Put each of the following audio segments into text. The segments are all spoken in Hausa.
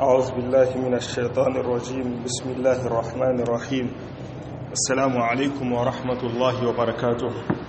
أعوذ بالله من الشيطان الرجيم بسم الله الرحمن الرحيم السلام عليكم ورحمة الله وبركاته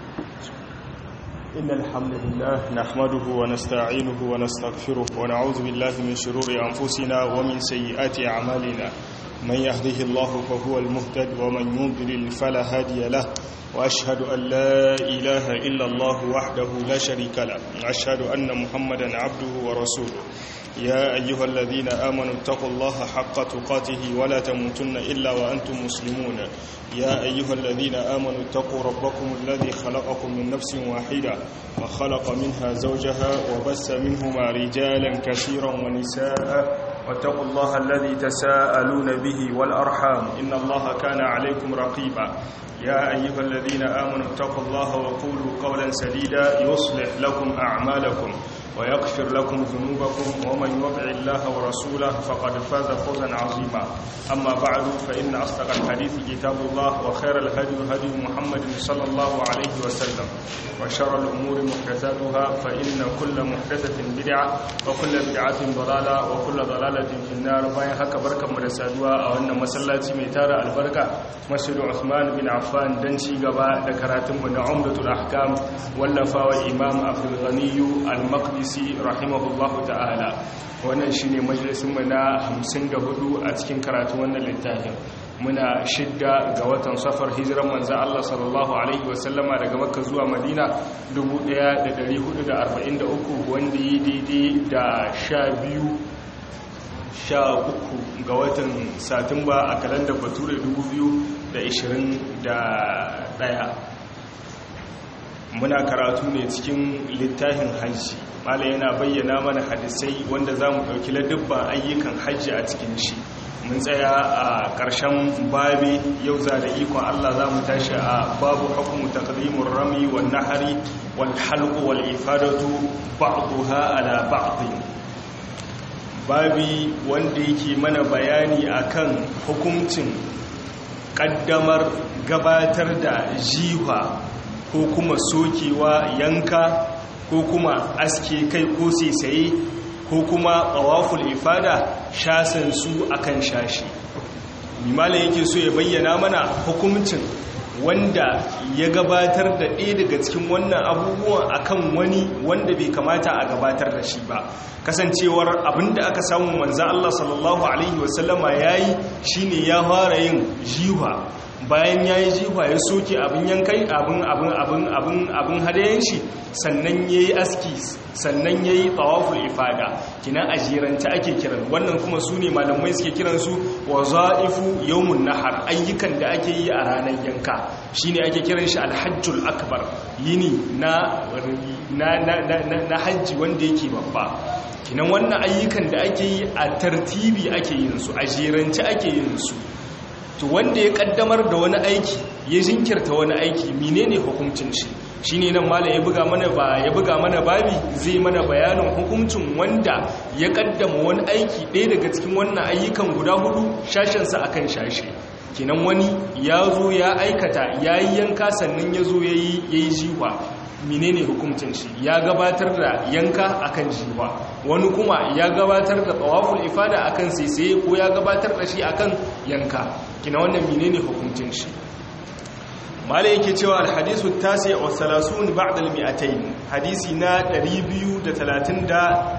إن الحمد لله نحمده ونستعينه ونستغفره ونعوذ بالله من شرور أنفسنا ومن سيئات أعمالنا من يهده الله فهو المهتد ومن يضلل فلا هادي له وأشهد أن لا إله إلا الله وحده لا شريك له وأشهد أن محمدا عبده ورسوله يا أيها الذين آمنوا اتقوا الله حق تقاته ولا تموتن إلا وأنتم مسلمون يا أيها الذين آمنوا اتقوا ربكم الذي خلقكم من نفس واحدة وخلق منها زوجها وبس منهما رجالا كثيرا ونساء واتقوا الله الذي تساءلون به والأرحام إن الله كان عليكم رقيبا يا أيها الذين آمنوا اتقوا الله وقولوا قولا سديدا يصلح لكم أعمالكم ويغفر لكم ذنوبكم ومن يطع الله ورسوله فقد فاز فوزا عظيما أما بعد فإن أصدق الحديث كتاب الله وخير الهدي هدي محمد صلى الله عليه وسلم وشر الأمور محدثاتها فإن كل محدثة بدعة وكل بدعة ضلالة وكل ضلالة في النار باين هكا بركة مرسادوا أو أن مسلاتي ميتارة البركة مسجد عثمان بن عفان دنشي قباء ذكراتم من عمدة الأحكام واللفا والإمام عبد الغني المقدسي rahimahullahu ta'ala wannan shine majalisinmu na 54 a cikin karatu wannan littafin muna shidda ga watan safar hijiran manzan Allah sallallahu alaihi wasallama daga makka zuwa madina 1443 wanda yi daidai da sha biyu sha uku ga watan satumba a kalandar bature 2021 muna karatu ne cikin littafin hajji mala yana bayyana mana hadisai wanda za mu ɗauki ladubban ayyukan hajji a cikin shi mun tsaya a ƙarshen babi yau za da ikon allah za mu tashi a babu hukumu taklimin rami wal nahari wal halqu wal ifadatu ba'daha ala ba'd babi wanda yake mana bayani akan hukuncin ƙaddamar gabatar da jiha ko kuma sokewa yanka ko kuma aske kai ko saisaye ko kuma tsawaful ifada shasan su akan shashi mimala yake so ya bayyana mana hukumcin wanda ya gabatar da ɗaya daga cikin wannan abubuwan akan wani wanda bai kamata a gabatar da shi ba kasancewar abinda aka samu manzan Allah sallallahu alaihi wasallama yayi shine ya fara yin jiwa bayan ya yi jiwa ya soke abin yankai abin abin abin abin abin hadayen shi sannan ya yi aski sannan ya yi tsawaful ifada kina a jiranta ake kiran wannan kuma su ne malamai suke kiransu wa za'ifu yawmun nahar ayyukan da ake yi a ranar yanka shi ne ake kiran shi alhajjul akbar yini na na hajji wanda yake babba kinan wannan ayyukan da ake yi a tartibi ake yin su a jirance ake yin su to wanda ya kaddamar da wani aiki ya jinkirta wani aiki menene hukuncin shi shine nan malam ya buga mana ba ya buga mana babi zai mana bayanin hukuncin wanda ya kaddama wani aiki ɗaya daga cikin wannan ayyukan guda hudu shashin sa akan shashe kinan wani ya zo ya aikata yayi yanka sannan ya zo yayi yayi jiwa menene hukuncin shi ya gabatar da yanka akan jiwa wani kuma ya gabatar da tawaful ifada akan saisaye ko ya gabatar da shi akan yanka kina wannan menene hukuncin shi mala yake cewa alhadisu tasi wa salasun ba'da almi'atayn hadisi na 239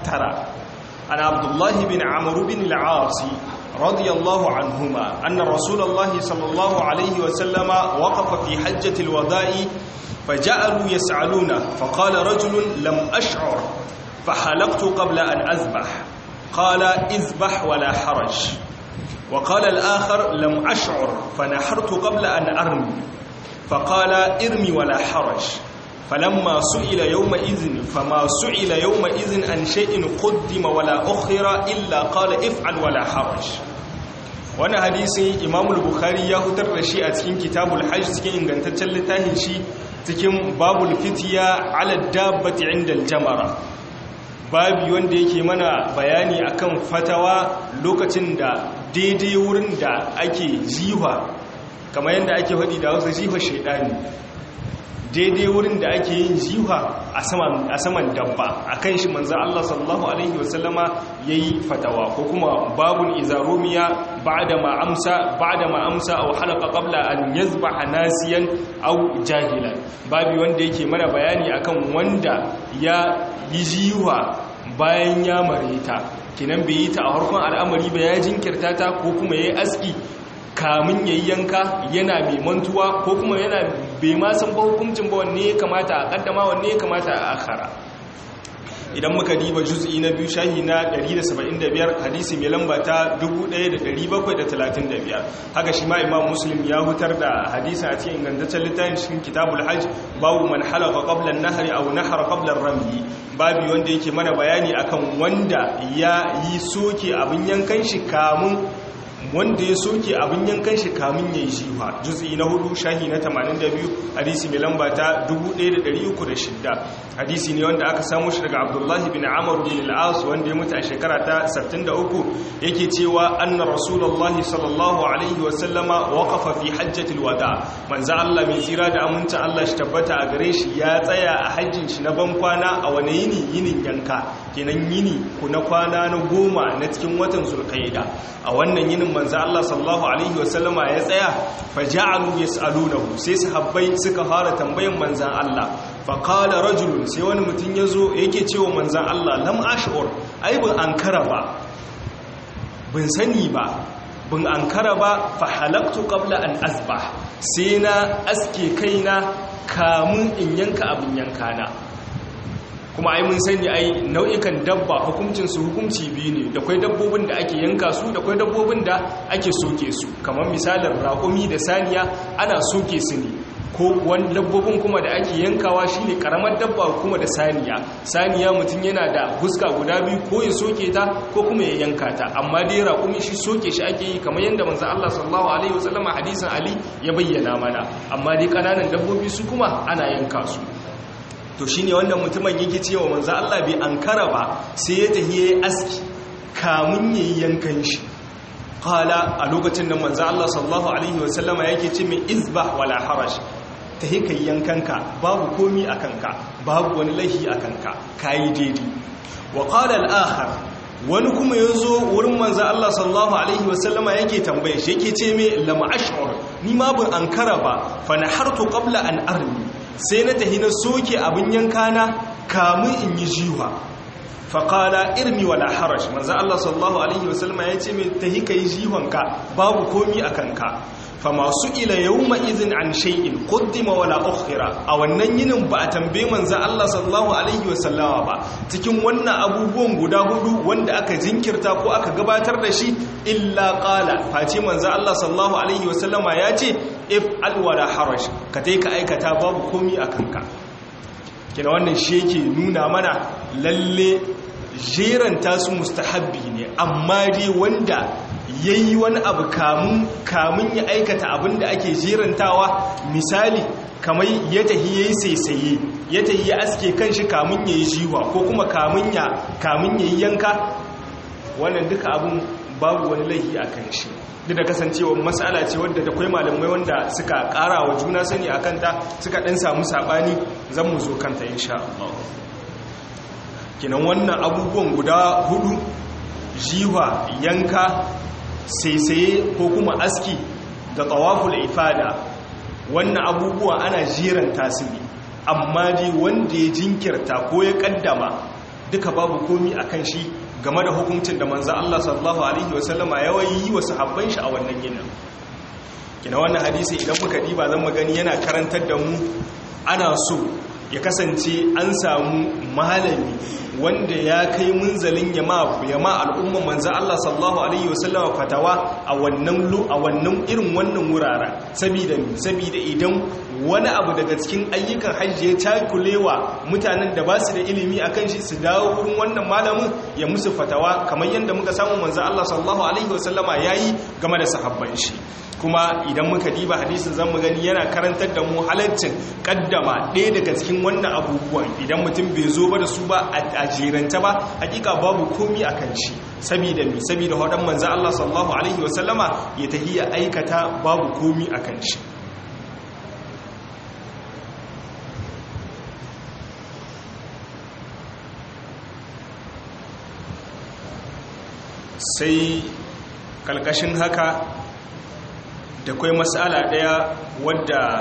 an abdullahi bin amr bin al-aas radiyallahu anhuma anna rasulullahi sallallahu alaihi wa sallama waqafa fi hajjati alwada'i فجعلوا يسعلون فقال رجل لم أشعر فحلقت قبل أن أذبح قال اذبح ولا حرج وقال الآخر لم أشعر فنحرت قبل أن أرمي فقال ارمي ولا حرج فلما سئل يومئذ فما سئل يومئذ عن شيء قدم ولا أخر إلا قال افعل ولا حرج wani hadisi imamul bukhari ya hutar da shi a cikin kitabul hajj cikin ingantaccen littafin shi cikin babul fitiya ala dabbati inda aljamara babi wanda yake mana bayani akan fatawa lokacin da daidai wurin da ake jiwa kamar yadda ake faɗi da wasu jiwa shaidani daidai wurin da ake yin jiwa a saman dabba a kan shi manzan Allah sallallahu Alaihi wasallama ya yi fatawa ko kuma babun izaromiya ba da ma'amsa ba da ma'amsa a halaka ƙabla an yazba a nasiyan au jahilan babi wanda yake mana bayani akan wanda ya yi jiwa bayan ya mareta kinan bai yi ta a harkon al'amari ba ya jinkirta ta ko kuma ya yi aski kamun yayi yanka yana mai mantuwa ko kuma yana bai ma san ba hukuncin ba wanne ya kamata a kaddama wanne ya kamata a akhara idan muka diba juz'i na biyu shahi na 175 hadisi mai lamba ta 1735 haka shi ma imam muslim ya hutar da hadisi a cikin ingantaccen littafin cikin kitabul hajj babu man halaka qabla an-nahri aw nahara qabla ar-ramy babu wanda yake mana bayani akan wanda ya yi soke abin yankan shi kamun wanda ya soke abin yankan shi kamun ya yi shiwa juz'i na hudu shahi na 82 hadisi mai lamba ta 1306 hadisi ne wanda aka samu shi daga abdullahi bin amur bin al'as wanda ya mutu a shekara ta 63 yake cewa anna rasulullahi sallallahu alaihi wasallama waqafa fi hajjatil wada manzo Allah mai tsira da aminta Allah shi tabbata a gare shi ya tsaya a hajjin shi na ban kwana a wani yini yinin yanka kenan yini ku na kwana na goma na cikin watan zulqaida a wannan yinin manzo Allah sallallahu alaihi wasallama ya tsaya faja'alu yas'alunahu sai sahabbai suka fara tambayan manzan Allah faqala rajulun sai wani mutum yazo yake cewa manzan Allah lam ash'ur ai bin ankara ba bin sani ba bin ankara ba fa halaktu qabla an asbah sai na aske kaina kamun in yanka abin yankana kuma ai mun sani ai nau'ikan dabba hukuncin su hukunci biyu ne da kwai dabbobin da ake yanka su da kwai dabbobin da ake soke su kamar misalin raƙumi da saniya ana soke su ne ko wani dabbobin kuma da ake yankawa shine karamar dabba kuma da saniya saniya mutum yana da huska guda biyu ko ya soke ta ko kuma ya yanka ta amma dai raƙumi shi soke shi ake yi kamar yadda manzo Allah sallallahu alaihi wasallam hadisin Ali ya bayyana mana amma dai kananan dabbobi su kuma ana yanka su to shi ne wannan mutumin yake cewa manzo Allah bai ankara ba sai ya tafi yayi aski kamun yayi yankan shi qala a lokacin da manzo Allah sallallahu alaihi wasallama yake ce mai izbah wala harash tahi kai yankanka babu komi akanka babu wani lahi akanka kai daidai wa qala al-akhar wani kuma yazo wurin manzo Allah sallallahu alaihi wasallama yake tambaye shi yake ce mai lam ash'ur ni ma ban ankara ba fa nahartu qabla an armi sai na tahi na soke abin yankana kamun in yi jiwa faƙala irmi wala harash manzo Allah sallallahu alaihi wasallama ya ce mai tahi kai jiwanka babu komi a kanka fa masu ila yawma idhin an shay'in qaddima wala ukhira a wannan yinin ba a tambaye manzo Allah sallallahu alaihi wasallama ba cikin wannan abubuwan guda hudu wanda aka jinkirta ko aka gabatar da shi illa qala face manzo Allah sallallahu alaihi wasallama ya ce if alwala harash ka tai ka aikata babu komi a kanka kina wannan shi yake nuna mana lalle jeranta su mustahabbi ne amma dai wanda yayi wani abu kamun kamun ya aikata abin da ake jerantawa misali kamar ya tahi yayi saisaye ya tahi ya aske kanshi kamun yayi jiwa ko kuma kamun ya kamun yayi yanka wannan duka abun babu wani laifi a kan shi duk da kasancewa matsala ce wadda da kwai malamai wanda suka kara wa juna sani a kanta suka ɗan samu saɓani zan mu zo kanta insha Allah kinan wannan abubuwan guda hudu jiwa yanka saisaye ko kuma aski da tawaful ifada wannan abubuwa ana jiranta su ne amma dai wanda ya jinkirta ko ya kaddama duka babu komi akan shi game da hukuncin da manzan Allah sallallahu Alaihi wasallama ya yi wa sahabban shi a wannan ginin kina wannan hadisi idan muka diba zan magani yana karantar da mu ana so ya kasance an samu malami wanda ya kai munzalin yama yama al'umman manzan Allah sallallahu Alaihi wasallama fatawa a wannan a wannan irin wannan wuraren sabida sabida idan wani abu daga cikin ayyukan hajji ya takulewa mutanen da ba su da ilimi a kan shi su dawo wurin wannan malamin ya musu fatawa kamar yadda muka samu manzan Allah sallallahu Alaihi wasallama ya yi game da sahabban shi kuma idan muka diba hadisin zan mu gani yana karantar da mu halaccin kaddama ɗaya daga cikin wannan abubuwan idan mutum bai zo ba da su ba a jeranta ba hakika babu komi a kan shi sabida mi sabida wadan manzan Allah sallallahu Alaihi wasallama ya tahiya aikata babu komi a kan shi sai kalkashin haka da kwai matsala ɗaya wadda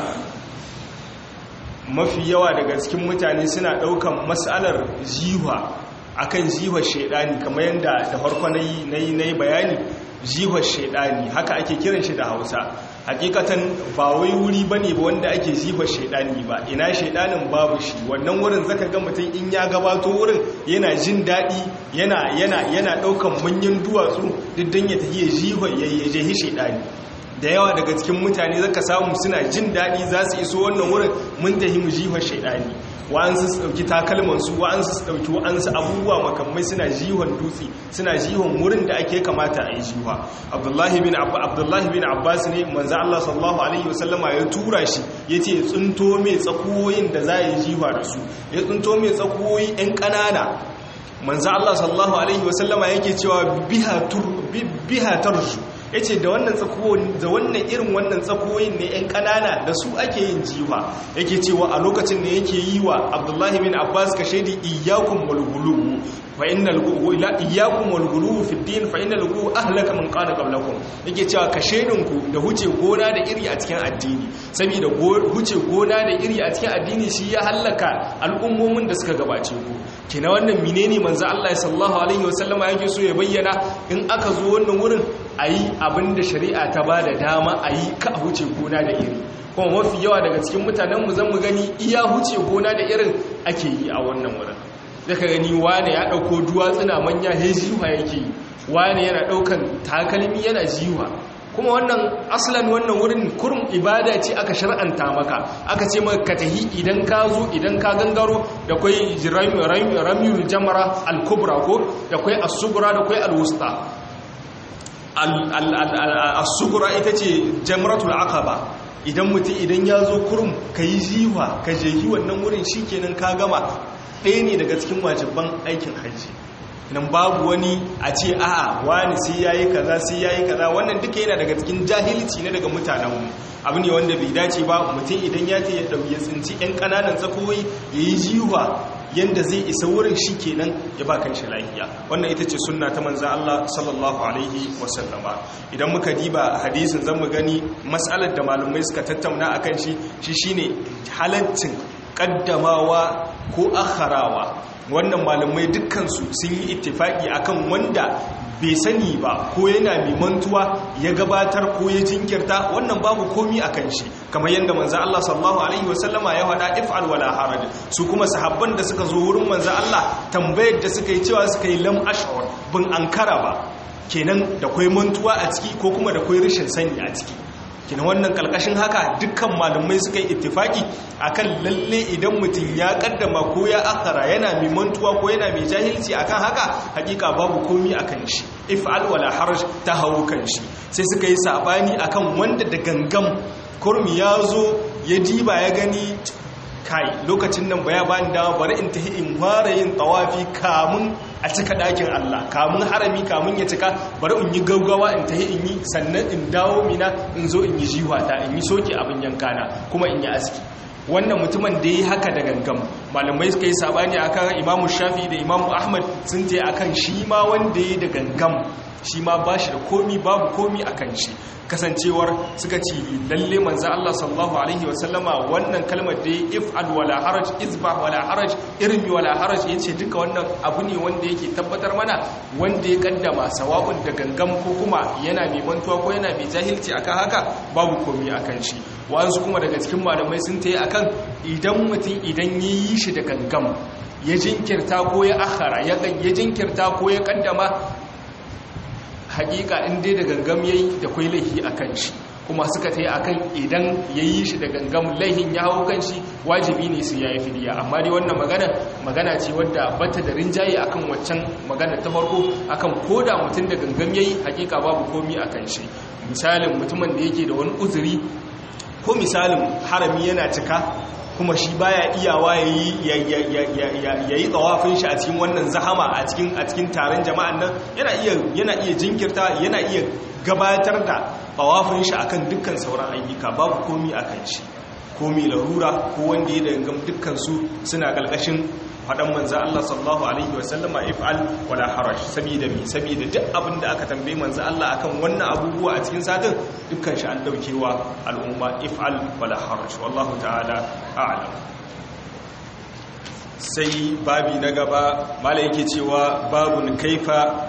mafi yawa daga cikin mutane suna ɗaukan matsalar jiwa akan jiwa shaidani kamar yadda da farko na yi bayani jiwa shaidani haka ake kiran shi da hausa hakikatan ba wai wuri ba ne ba wanda ake jiwa shaidani ba ina shaidanin babu shi wannan wurin zaka ga mutum in ya gabato wurin yana jin daɗi yana yana yana ɗaukan manyan duwatsu duk don ya tafi ya jiwa ya jehi shaidani da yawa daga cikin mutane zaka samu suna jin daɗi za su iso wannan wurin mun tahi mu jihar shaidani wa'ansu su ɗauki takalmansu wa'ansu su ɗauki wa'ansu abubuwa makamai suna jihon dutse suna jihon wurin da ake kamata a yi jiwa abdullahi bin abdullahi bin abbas ne manzo Allah sallallahu alaihi wasallama ya tura shi yace tsunto mai tsakuwoyin da za a yi jiwa da su ya tsunto mai tsakuwoyi ɗan ƙanana manzo Allah sallallahu alaihi wasallama yake cewa biha tur biha tarju ya ce da wannan da wannan irin wannan tsakoyin ne 'yan kanana da su ake yin jiwa yake cewa a lokacin da yake yi wa abdullahi bin abbas ka shaidi iyakun walgulu fa innal iyyakum wal ghuluw fi din fa innal ghuluw ahlaka man qala qablakum yake cewa ka shedinku da huce gona da iri a cikin addini saboda huce gona da iri a cikin addini shi ya halaka al'ummomin da suka gabace ku kina wannan menene manzo Allah sallallahu alaihi wasallama yake so ya bayyana in aka zo wannan wurin ayi abinda shari'a ta bada dama ayi ka huce gona da iri kuma mafi yawa daga cikin mutanen mu zan mu gani iya huce gona da irin ake yi a wannan wurin zaka gani wane ya dauko duwatsuna manya he jiwa yake yi wane yana daukan takalmi yana jiwa kuma wannan aslan wannan wurin kurum ibada ce aka shar'anta maka aka ce maka ka tahi idan ka zo idan ka gangaro da kwai ramyul jamara al-kubra ko da kwai as-sugra da kwai al-wusta as-sugra ita ce jamratul aqaba idan mutum idan ya zo kurum ka yi jiwa ka jehi wannan wurin shikenan ka gama ɗaya ne daga cikin wajibban aikin hajji nan babu wani a ce a'a wani sai yayi kaza sai yayi kaza wannan duka yana daga cikin jahilci ne daga mutanenmu abu ne wanda bai dace ba mutum idan ya ce ya dauki ya tsinci yan kananan tsakoyi yayi jiwa yanda zai isa wurin shi kenan ya ba kan shi lafiya wannan ita ce sunna ta manzan Allah sallallahu alaihi wasallama idan muka diba hadisin zan mu gani matsalar da malumai suka tattauna akan shi shi shine halaccin kaddamawa ko akharawa wannan malamai dukkansu sun yi ittifaki akan wanda bai sani ba ko yana mai mantuwa ya gabatar ko ya jinkirta wannan babu komi a kan shi kamar yadda manzo Allah sallallahu alaihi wasallama ya faɗa if'al wala haraj su kuma sahabban da suka zo wurin manzo Allah tambayar da suka yi cewa suka yi lam ash'ur bin ankara ba kenan da kwai mantuwa a ciki ko kuma da kwai rashin sani a ciki kina wannan kalkashin haka dukkan malumai suka yi ittifaki akan lalle idan mutum ya kaddama ko ya akara yana mai mantuwa ko yana mai jahilci akan haka hakika babu komi akan shi if'al wala haraj ta hawo kan shi sai suka yi sabani akan wanda da gangam kurmi ya zo ya diba ya gani kai lokacin nan baya bani dama bari in tahi in fara yin tawafi kamun a cika ɗakin Allah kamun harami kamun ya cika bari in yi gaugawa in tahi in yi sannan in dawo mina in zo in yi jiwata in yi soke abin yankana kuma in yi aski wannan mutumin da ya haka da gangam malamai suka yi sabani akan imamu shafi da imamu ahmad sun ce akan shi ma wanda ya da gangam shi ma ba shi da komi babu komi a kan shi kasancewar suka ci lalle manzan Allah sallallahu Alaihi wasallama wannan kalmar da ya if'al wala haraj izba wala haraj irmi wala haraj ya ce duka wannan abu ne wanda yake tabbatar mana wanda ya kaddama sawa'un da gangam ko kuma yana mai mantuwa ko yana mai jahilci akan haka babu komi a kan shi wa'ansu kuma daga cikin malamai sun ta yi akan idan mutum idan ya yi shi da gangam ya jinkirta ko ya akhara ya jinkirta ko ya kaddama hakika in dai da gangam yayi da kwai laihi akan shi kuma suka tayi akan idan yayi shi da gangam laihin ya hawo kan shi wajibi ne su yayi fidiya amma dai wannan magana magana ce wadda bata da rinjaye akan waccan magana ta farko akan koda mutum da gangam yayi hakika babu komi akan shi misalin mutumin da yake da wani uzuri ko misalin harami yana cika kuma shi baya iyawa ya yi tsawafin shi a cikin wannan zahama a cikin taron jama'an nan yana iya jinkirta yana iya gabatar da tsawafin shi akan dukkan sauran ayyuka babu komi akan shi komi larura ko wanda ya dangam dukkansu suna ƙarƙashin fadan manzo Allah sallallahu alaihi wasallama if'al wala haraj saboda mi saboda duk abin da aka tambaye manzo Allah akan wannan abubuwa a cikin satin dukkan shi an daukewa al'umma if'al wala haraj wallahu ta'ala a'lam sai babi na gaba mala yake cewa babun kaifa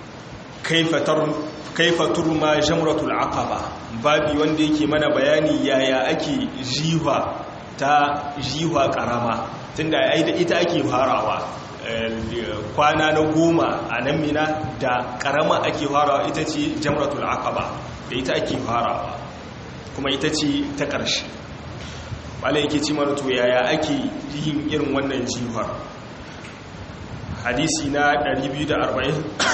kaifa turma jamratul aqaba babi wanda yake mana bayani yaya ake jiwa ta jiwa karama tunda ai da ita ake farawa kwana na goma a nan mina da karama ake farawa ita ce jamratul aqaba da ita ake farawa kuma ita ce ta ƙarshe wala yake ci mana to yaya ake yin irin wannan jihar hadisi na 240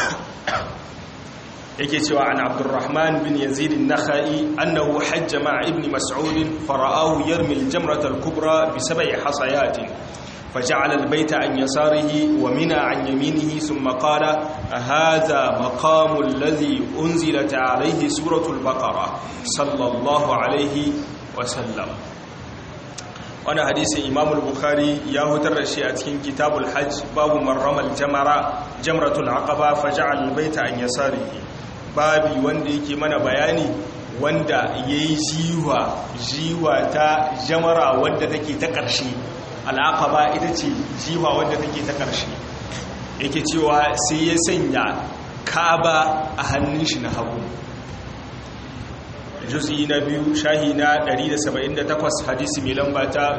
yake cewa an abdurrahman bin yazid an-nakhai annahu hajja ma'a ibn mas'ud fara'ahu yarmi al-jamrata al-kubra bi sab'i hasayatin فجعل البيت عن يساره ومنى عن يمينه ثم قال هذا مقام الذي أنزلت عليه سورة البقرة صلى الله عليه وسلم wani hadisin imam al-bukhari ya hutar da shi a cikin kitabul hajj babu marramal jamara jamratul aqaba faja'al baita an yasarihi babi wanda yake mana bayani wanda yayi jiwa jiwa ta jamara wanda take ta ƙarshe al-aqaba ita ce jiwa wanda take ta ƙarshe yake cewa sai ya sanya kaba a hannun shi na hagu juz'i na biyu shahi na 178 hadisi mai lamba ta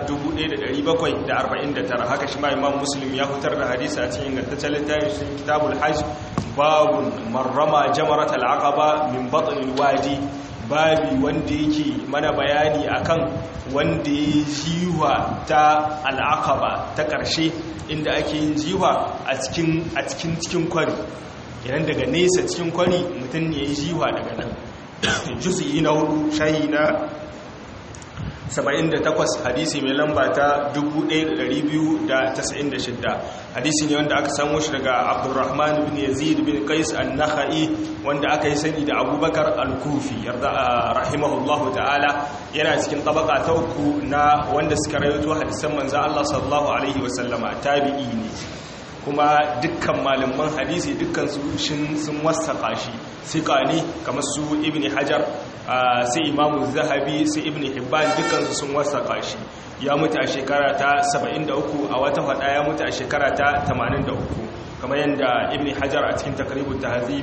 1749 haka shi ma imam muslim ya fitar da hadisi a cikin ingantaccen littafin shi kitabul hajj babun marrama jamaratul aqaba min batnil wadi babi wanda yake mana bayani akan wanda ya jiwa ta al'aqaba ta ƙarshe inda ake yin jiwa a cikin a cikin cikin kwari idan daga nesa cikin kwari mutum ne ya jiwa daga nan juz'i na hudu shayi na 78 hadisi mai lamba ta 1296 hadisi ne wanda aka samu shi daga abdurrahman bin yazid bin qais an-nakhai wanda aka yi sani da abubakar al-kufi yarda rahimahullahu ta'ala yana cikin tabaka ta uku na wanda suka rawaito hadisan manzo Allah sallallahu alaihi wasallama tabi'i ne kuma dukkan malaman hadisi dukkan su sun wasaka shi sika ne kamar su ibn hajar sai imamu zahabi sai ibn hibban dukkan su sun wasaka shi ya mutu a shekara ta 73 a wata fada ya mutu a shekara ta 83 kamar yadda ibn hajar a cikin takribut tahzib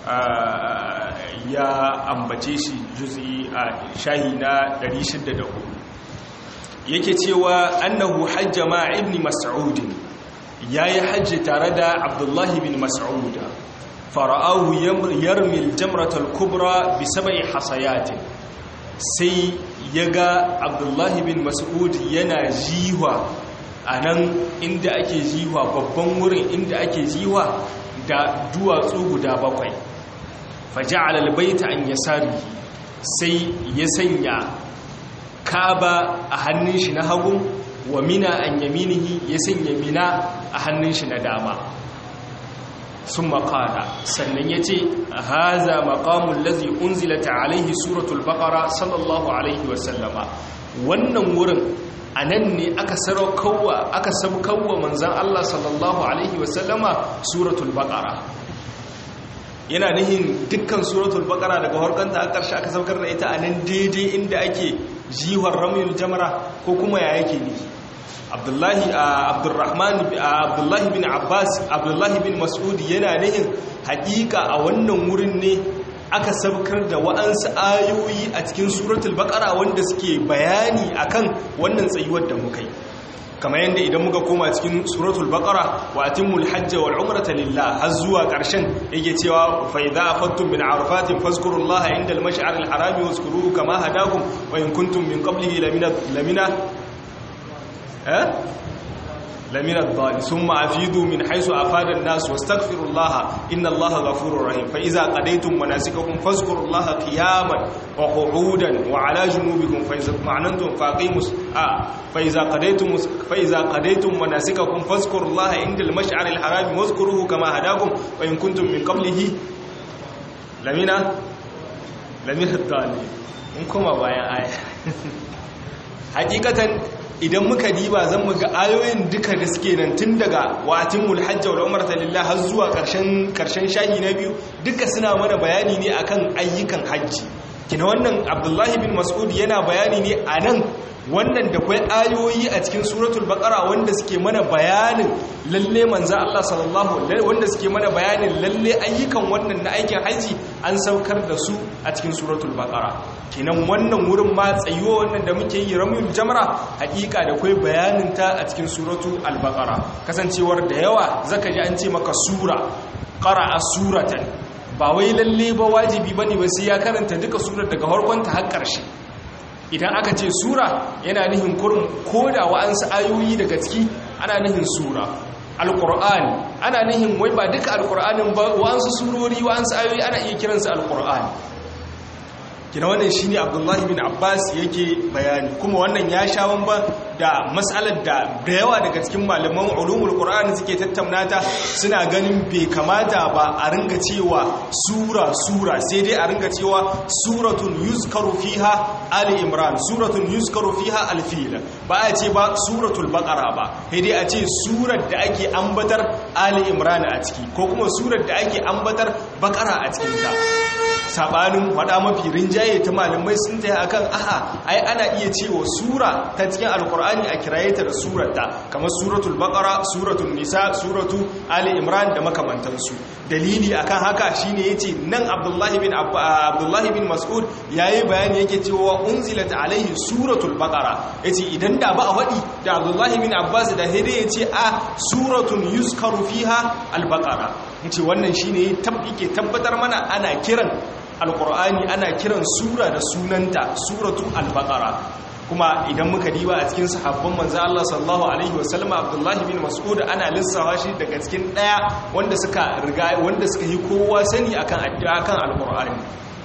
ya ambace shi juz'i a shahi na 604 yake cewa annahu hajja ma ibn mas'ud ya yi hajji tare da abdullahi bin mas'ud fara'ahu yarmi aljamratul kubra bi sab'i hasayatin sai ya ga abdullahi bin mas'ud yana jiwa a nan inda ake jiwa babban wurin inda ake jiwa da duwatsu guda bakwai faja'ala albayta an yasari sai ya sanya kaba a hannun shi na hagu wa mina an yaminihi ya sanya mina a hannun shi na dama sun makara sannan ya ce haza makamun lazi unzilata alaihi suratul bakara sallallahu alaihi wasallama wannan wurin a nan ne aka saraukawa aka sabkawa manzan Allah sallallahu alaihi wasallama suratul bakara yana nihin dukkan suratul bakara daga harkanta a ƙarshe aka saukar da ita a nan daidai inda ake jiwar ramil jamara ko kuma ya yake ne abdullahi abdurrahman abdullahi bin abbas abdullahi bin mas'ud yana nihin haƙiƙa a wannan wurin ne aka saukar da wa'ansu ayoyi a cikin suratul baqara wanda suke bayani akan wannan tsayuwar da muka yi kamar yadda idan muka koma cikin suratul baqara wa atimul hajja wal umrata lillah har zuwa ƙarshen yake cewa fa idza afattum min arafatin fazkurullaha inda al mash'ar al harami wazkuruhu kama hadakum wa in kuntum min qablihi lamina lamina eh lamina dhali thumma afidu min haythu afada an-nas wastaghfirullaha inna allaha ghafurur rahim fa idza qadaytum manasikakum fazkurullaha qiyaman wa qu'udan wa ala junubikum fa idza ma'nantum faqimus a fa idza qadaytum fa idza qadaytum manasikakum fazkurullaha inda al-mash'ar al-haram wazkuruhu kama hadakum wa in kuntum min qablihi lamina lamina dhali in kuma bayan aya hakikatan idan muka diba zan muga ayoyin duka da suke nan tun daga wa'atin mulhajja wal umrata lillah har zuwa karshen karshen shahi na biyu duka suna mana bayani ne akan ayyukan hajji kina wannan abdullahi bin mas'ud yana bayani ne a nan wannan da kwai ayoyi a cikin suratul baqara wanda suke mana bayanin lalle manzo Allah sallallahu wanda suke mana bayanin lalle ayyukan wannan na aikin haji an saukar da su a cikin suratul baqara kenan wannan wurin ma tsayuwa wannan da muke yi ramul jamra hakika da kwai bayanin ta a cikin suratul al-baqara kasancewar da yawa zaka ji an ce maka sura qara'a suratan ba wai lalle ba wajibi bane ba sai ya karanta duka surar daga farkon ta har ƙarshe idan aka ce sura yana nihin kurin koda wa'ansu ayoyi daga ciki ana nihin sura alƙur'ani ana nihin wai ba duka alƙur'anin ba wa'ansu surori wa'ansu ayoyi ana iya kiransu alƙur'ani kina wannan shine abdullahi bin abbas yake bayani kuma wannan ya sha bamban da matsalar da da yawa daga cikin malaman ulumul qur'ani suke tattaunata suna ganin bai kamata ba a ringa cewa sura sura sai dai a ringa cewa suratun yuzkaru fiha ali imran suratun yuzkaru fiha al-fil ba a ce ba suratul baqara ba sai dai a ce surar da ake ambatar ali imran a ciki ko kuma surar da ake ambatar baqara a cikin ta sabanin wada mafi rinjaye ta malamai sun taya akan aha ai ana iya cewa sura ta cikin alkur'ani a kiraye ta da surata kamar suratul baqara suratul nisa suratu ali imran da makamantansu dalili akan haka shine yace nan abdullahi bin abdullahi bin mas'ud yayi bayani yake cewa unzilat alaihi suratul baqara yace idan da ba a wadi da abdullahi bin abbas da hede yace a suratun yuzkaru fiha al-baqara yace wannan shine tabbike tabbatar mana ana kiran alkur'ani ana kiran sura da sunanta suratu al-baqara kuma idan muka diba a cikin sahabban manzo Allah sallallahu alaihi wasallam Abdullah bin Mas'ud ana lissawa shi daga cikin daya wanda suka riga wanda suka yi kowa sani akan addu'a kan alkur'ani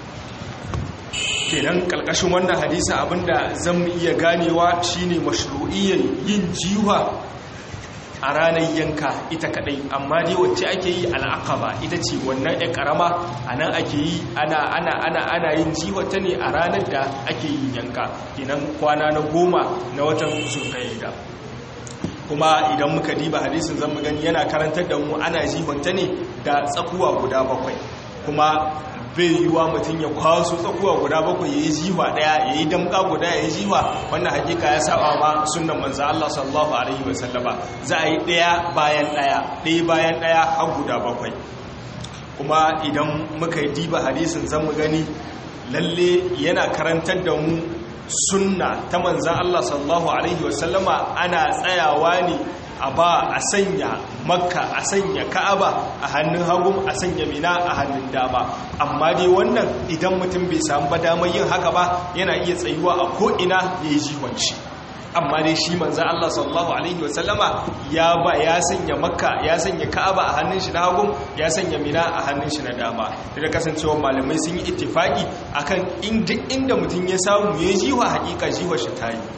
kenan kalkashin wannan hadisi abinda zan iya ganewa shine mashru'iyyar yin jiwa a ranar yanka ita kadai amma dai wacce ake yi al'aqaba ita ce wannan ya karama a nan ake yi ana ana ana ana yin jiwata ne a ranar da ake yin yanka kenan kwana na goma na watan zulqa'ida kuma idan muka diba hadisin zan gani yana karantar da mu ana jiwanta ne da tsakuwa guda bakwai kuma bai yiwuwa mutum ya kwaso tsakuwa guda bakwai ya yi jiwa daya ya yi damka guda ya yi jiwa wannan hakika ya saba ma sunan manzo Allah sallallahu alaihi wasallama za a yi daya bayan daya daya bayan daya har guda bakwai kuma idan muka yi diba hadisin zan mu gani lalle yana karantar da mu sunna ta manzan Allah sallallahu alaihi wasallama ana tsayawa ne a ba a sanya makka a sanya ka'aba a hannun hagu a sanya mina a hannun dama amma dai wannan idan mutum bai samu ba damar yin haka ba yana iya tsayuwa a ko'ina ya yi jiwanci amma dai shi manzan Allah sallallahu alaihi wasallama ya ba ya sanya makka ya sanya ka'aba a hannun shi na hagu ya sanya mina a hannun shi na dama da kasancewa malamai sun yi ittifaki akan inda inda mutum ya samu ya jiwa hakika jiwa shi ta yi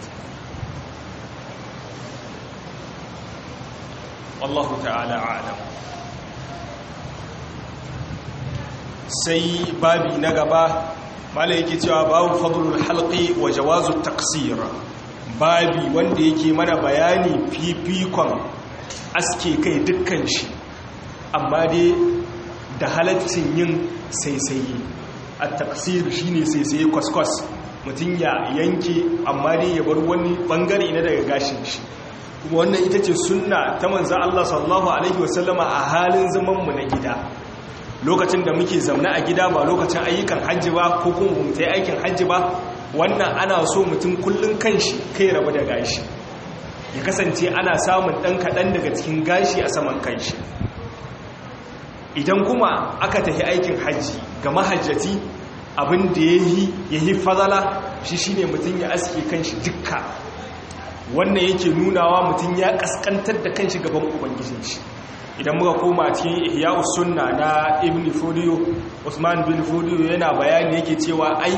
wallahu ta'ala alam sai babi na gaba mala yake cewa babu fadlul halqi wa jawazu taqsir babi wanda yake mana bayani fifikon aske kai dukkan shi amma dai da halaccin yin saisaye a taqsir shine saisaye kwaskwas mutum ya yanke amma dai ya bar wani bangare na daga gashin shi wannan ita ce sunna ta manzan Allah sallallahu Alaihi wasallama a halin zamanmu na gida lokacin da muke zamna a gida ba lokacin ayyukan hajji ba ko kuma mutai aikin hajji ba wannan ana so mutum kullum kanshi kai rabu da gashi ya kasance ana samun ɗan kaɗan daga cikin gashi a saman kanshi idan kuma aka tafi aikin hajji ga mahajjati abin da ya yi fazala shi shine mutum ya aske kanshi dukka wannan yake nunawa mutum ya kaskantar da kanshi gaban ubangijin shi idan muka koma cikin ihya'us sunna na ibn fudiyo usman bin fudiyo yana bayani yake cewa ai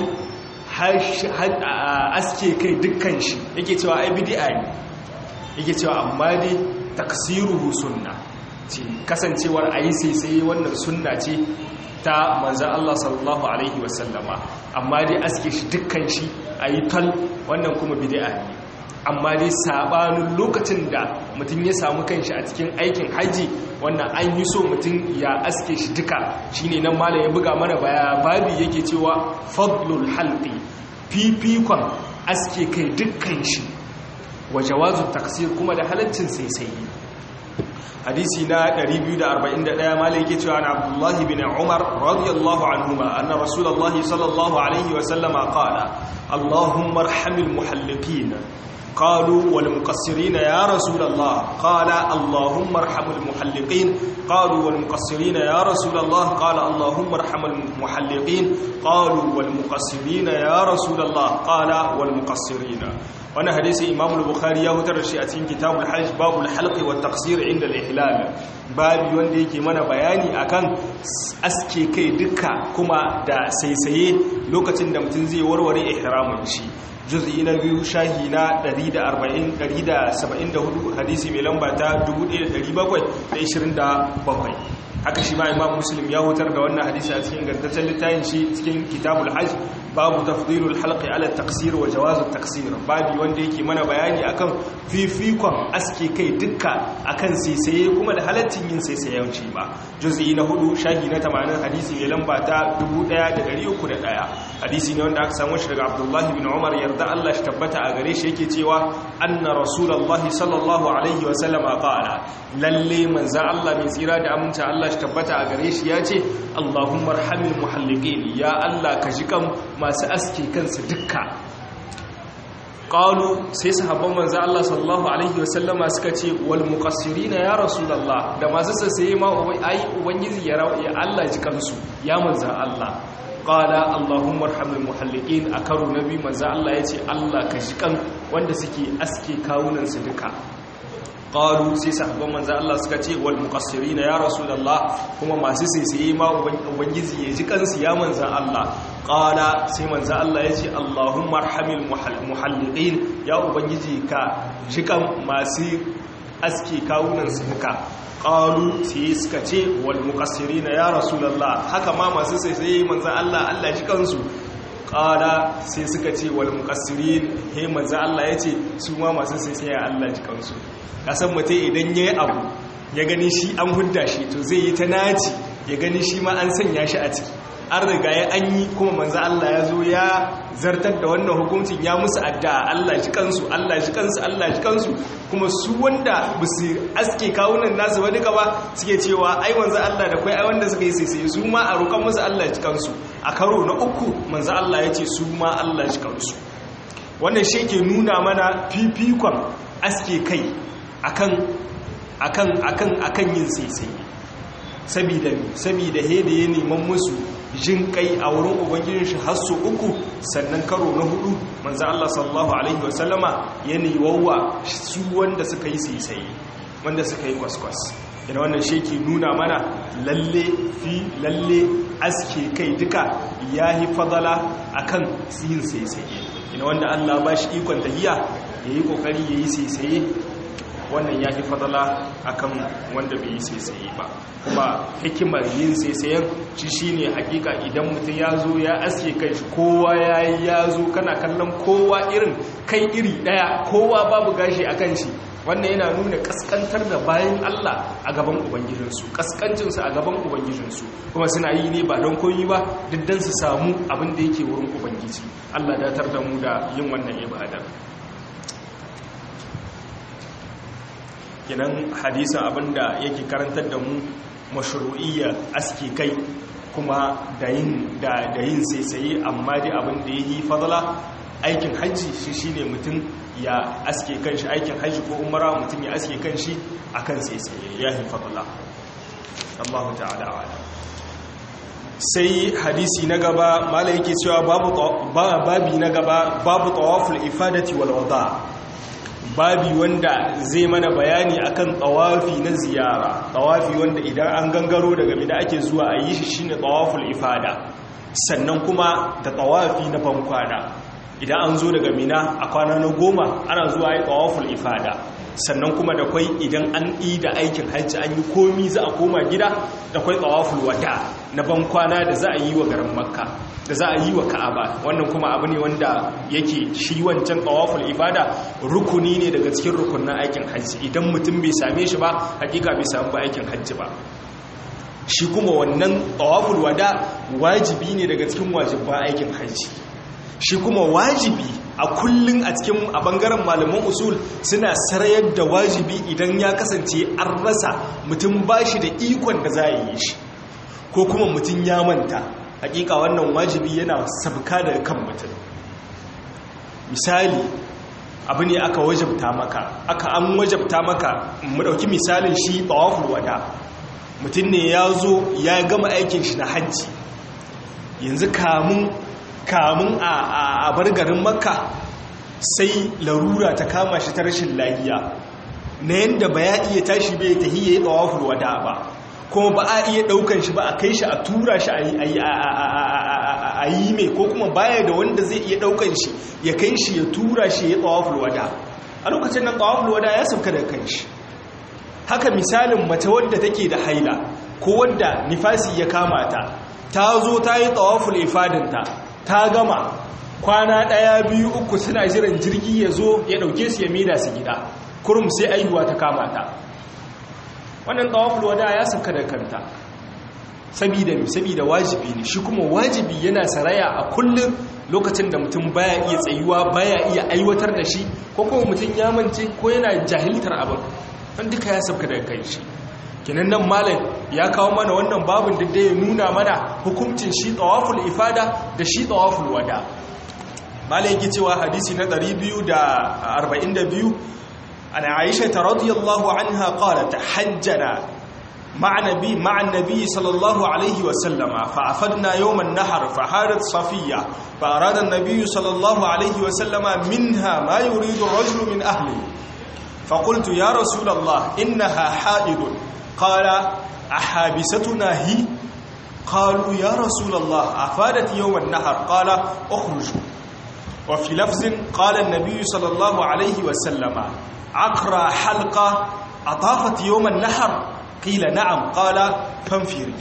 aske kai dukkan shi yake cewa ai bid'a ne yake cewa amma dai taksiruhu sunna ce kasancewar ayi sai sai wannan sunna ce ta manzan Allah sallallahu alaihi wasallama amma dai aske shi dukkan shi ayi tal wannan kuma bid'a ne amma dai sabanin lokacin da mutum ya samu kanshi a cikin aikin haji wannan an yi so mutum ya aske shi duka shine nan malam ya buga mana baya babi yake cewa fadlul halqi fifikon aske kai dukkan shi wa jawazun taksir kuma da halaccin sai hadisi na 241 malai yake cewa na abdullahi bin umar radiyallahu anhuma anna rasulullahi sallallahu alaihi wa sallama qala allahumma arhamil muhalliqin قالوا والمقصرين يا رسول الله قال اللهم ارحم المحلقين قالوا والمقصرين يا رسول الله قال اللهم ارحم المحلقين قالوا والمقصرين يا رسول الله قال والمقصرين وانا حديث امام البخاري ya hutar da shi a cikin kitabul hajj babul halqi wat taqsir inda al-ihlal babi wanda yake mana bayani akan aske kai duka kuma da saisaye lokacin da mutum zai warware ihramin shi juz'i na biyu shahi na 174 hadisi mai lamba ta 1727 haka shi ma imam muslim ya hutar da wannan hadisi a cikin gantaccen littafin shi cikin kitabul hajj babu tafdilul halqi ala taqsir wa jawazut taqsir babi wanda yake mana bayani akan fifikon aske kai dukka akan saisaye kuma da halaccin yin saisayanci ba juz'i na hudu shahi na 80 hadisi mai lamba ta 1301 hadisi ne wanda aka samu shi daga abdullahi bin umar yarda Allah shi tabbata a gare shi yake cewa anna rasulullahi sallallahu alaihi wa sallama qala lalle manzo Allah mai tsira da aminta Allah shi tabbata a gare shi yace Allahumma arhamil muhalliqin ya Allah ka ji kan masu aske kansu dukka qalu sai sahabban manzo Allah sallallahu alaihi wa sallama suka ce wal muqassirina ya rasulullah da masu sassaye ma ai ubangiji ya Allah ji kansu ya manzo Allah qala allahumma arhamil muhalliqin a karo nabi manzo Allah yace Allah ka shi kan wanda suke aske kawunan su duka qalu sai sahabban manzo Allah suka ce wal muqassirin ya rasulullah kuma masu sisiye ma ubangiji ya ji kansu ya manzo Allah qala sai manzo Allah yace allahumma arhamil muhalliqin ya ubangiji ka shi kan masu aske kawunan su duka qalu sai suka ce wal muqassirina ya rasulullah haka ma masu sai sai manzo Allah Allah ji kansu qala sai suka ce wal muqassirin he manzo Allah yace su ma masu sai sai Allah ji kansu kasan mutai idan yayi abu ya gani shi an hudda shi to zai yi ta naci ya gani shi ma an sanya shi a ciki an riga ya an yi kuma manzo Allah ya zo ya zartar da wannan hukuncin ya musu addu'a Allah shi kansu Allah shi kansu Allah shi kansu kuma su wanda ba su aske kawunan nasu ba duka ba suke cewa ai manzo Allah da kai ai wanda suka yi sai su ma a roƙon musu Allah shi kansu a karo na uku manzo Allah ya ce su ma Allah shi kansu wannan shi ke nuna mana fifikon aske kai akan akan akan akan yin sai sabida sabida he da ya neman musu jin kai a wurin ubangijin shi har su uku sannan karo na hudu manzo Allah sallallahu alaihi wasallama ya niwawa su wanda suka yi sai wanda suka yi kwaskwas ina wannan shi ke nuna mana lalle fi lalle aske kai duka yahi fadala akan yin sai ina wanda Allah ba shi ikon tahiya yayi kokari yayi sai wannan ya fi fadala akan wanda bai yi saisaye ba kuma hikimar yin saisayen shi shine hakika idan mutum ya zo ya aske kai shi kowa ya yi ya zo kana kallon kowa irin kai iri daya kowa babu gashi a kan shi wannan yana nuna kaskantar da bayan Allah a gaban ubangijinsu kaskancinsu a gaban ubangijinsu kuma suna yi ne ba don koyi ba diddan su samu abin da yake wurin ubangiji Allah datar da mu da yin wannan ibadar kinan hadisin abinda yake karantar da mu mashru'iyya aski kai kuma da yin da da yin saisaye amma dai abin da yi fadala aikin hajji shi shine mutum ya aske kanshi aikin hajji ko umara mutum ya aske kanshi akan saisaye ya yi fadala Allah ta'ala ala sai hadisi na gaba malai yake cewa babu babi na gaba babu tawaful ifadati wal wada babi wanda zai mana bayani akan tawafi na ziyara tawafi wanda idan an gangaro daga mida ake zuwa a yi shi shine tawaful ifada sannan kuma da tawafi na bankwana idan an zo daga mina a kwana na goma ana zuwa yi tawaful ifada sannan kuma da kwai idan an yi da aikin hajji an yi komi za a koma gida da kwai tawaful wada na bankwana da za a yi wa garin makka da za a yi wa ka'aba wannan kuma abu ne wanda yake shi wancan tawaful ibada rukuni ne daga cikin rukunin aikin hajji idan mutum bai same shi ba hakika bai samu ba aikin hajji ba shi kuma wannan tawaful wada wajibi ne daga cikin wajibban aikin hajji shi kuma wajibi a kullun a cikin a bangaren malaman usul suna sarayar da wajibi idan ya kasance an rasa mutum ba shi da ikon da za a yi shi ko kuma mutum ya manta hakika wannan wajibi yana sabka daga kan mutum misali abu ne aka wajabta maka aka an wajabta maka mu dauki misalin shi tawaful wada mutum ne ya zo ya gama aikin shi na hajji yanzu kamun kamun a bar garin makka sai larura ta kama shi ta rashin lahiya na yadda ba ya iya tashi bai ta hiye tawaful wada ba kuma ba a iya daukan shi ba a kai shi a tura shi a yi mai ko kuma baya da wanda zai iya daukan shi ya kai shi ya tura shi ya tawaful wada a lokacin nan tawaful wada ya sauka da kan shi haka misalin mace wadda take da haila ko wadda nifasi ya kama ta ta zo ta yi tawaful ifadinta ta gama kwana ɗaya biyu uku suna jiran jirgi ya zo ya ɗauke su ya mida su gida kurum sai aihuwa ta kama ta wannan tawaful wada ya sauka da kanta sabida mi sabida wajibi ne shi kuma wajibi yana saraya a kullum lokacin da mutum baya iya tsayuwa baya iya aiwatar da shi ko kuma mutum ya mance ko yana jahiltar abin don duka ya sauka daga kai shi kinan nan malam ya kawo mana wannan babin da ya nuna mana hukuncin shi tawaful ifada da shi tawaful wada malam yake cewa hadisi na 242 an aisha ta radiyallahu anha qalat hajjana مع نبي مع النبي صلى الله عليه وسلم فعفدنا يوم النحر فحارت صفية فأراد النبي صلى الله عليه وسلم منها ما يريد الرجل من أهله فقلت يا رسول الله إنها حائض قال أحابستنا هي قالوا يا رسول الله أفادت يوم النحر قال أخرجوا وفي لفظ قال النبي صلى الله عليه وسلم عقرى حلقة أطافت يوم النحر قيل نعم قال فانفري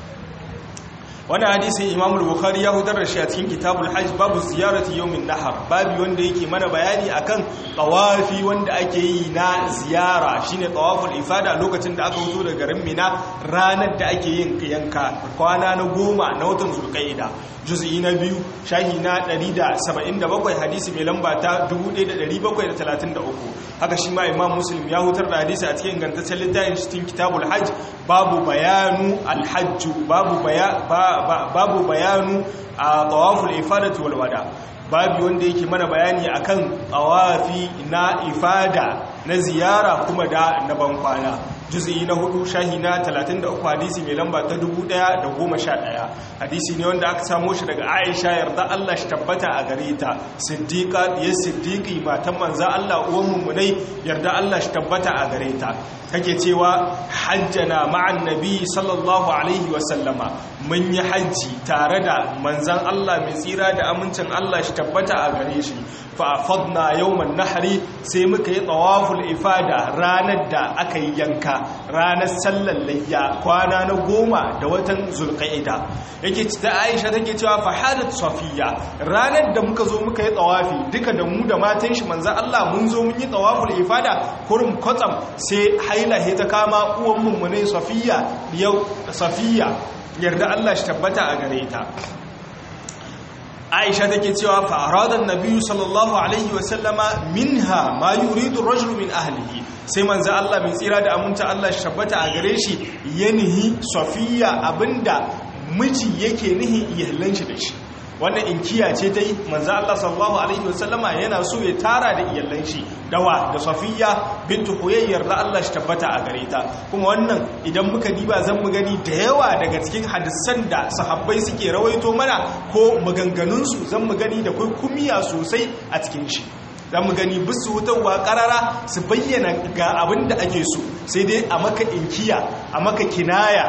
wani hadisin imam bukhari ya hudar da shi a cikin kitabul hajj babu ziyarati yawmin nahar babu wanda yake mana bayani akan tawafi wanda ake yi na ziyara shine tawaful ifada lokacin da aka fito daga garin mina ranar da ake yin yanka kwana na goma na watan zulqaida juz'i na biyu shahi na 177 hadisi mai lamba ta 1733 haka shi ma imam muslim ya hutar da hadisi a cikin ingantaccen littafin cikin kitabul hajj babu bayanu alhajj babu baya babu bayanu a tawaful ifadati wal wada babu wanda yake mana bayani akan tawafi na ifada na ziyara kuma da na bankwana juz'i na hudu shahi na 33 hadisi mai lamba ta 1011 hadisi ne wanda aka samo shi daga Aisha yarda Allah shi tabbata a gare ta siddiqa ya siddiqi matan manzo Allah uwan mummunai yarda Allah shi tabbata a gare ta take cewa hajjana ma'an nabi sallallahu alaihi wa sallama mun yi hajji tare da manzan Allah mai tsira da amincin Allah shi tabbata a gare shi fa afadna yawman nahri sai muka yi tawaful ifada ranar da aka yi yanka ranar sallar layya kwana na goma da watan zulqa'ida yake ta Aisha take cewa fa hadat safiya ranar da muka zo muka yi tawafi duka da mu da matan shi manzan Allah mun zo mun yi tawaful ifada kurum kwatsam sai haila ta kama uwan mummune safiya yau safiya yarda Allah shi tabbata a gare ta Aisha take cewa fa arada an-nabiy sallallahu alaihi wa sallama minha ma yuridu ar-rajulu min ahlihi sai manzo Allah mai tsira da aminta Allah shi tabbata a gare shi yanhi safiya abinda miji yake nihi iyalan shi da shi wannan inkiya ce ta yi manzo Allah sallallahu alaihi wasallama yana so ya tara da iyalan shi dawa da safiya bintu huyayyar da Allah shi tabbata a gare ta kuma wannan idan muka diba zan mu gani da yawa daga cikin hadisan da sahabbai suke rawaito mana ko maganganun su zan mu gani da kai kumiya sosai a cikin shi za mu gani bisu wutarwa karara su bayyana ga abin da ake so sai dai a maka inkiya a maka kinaya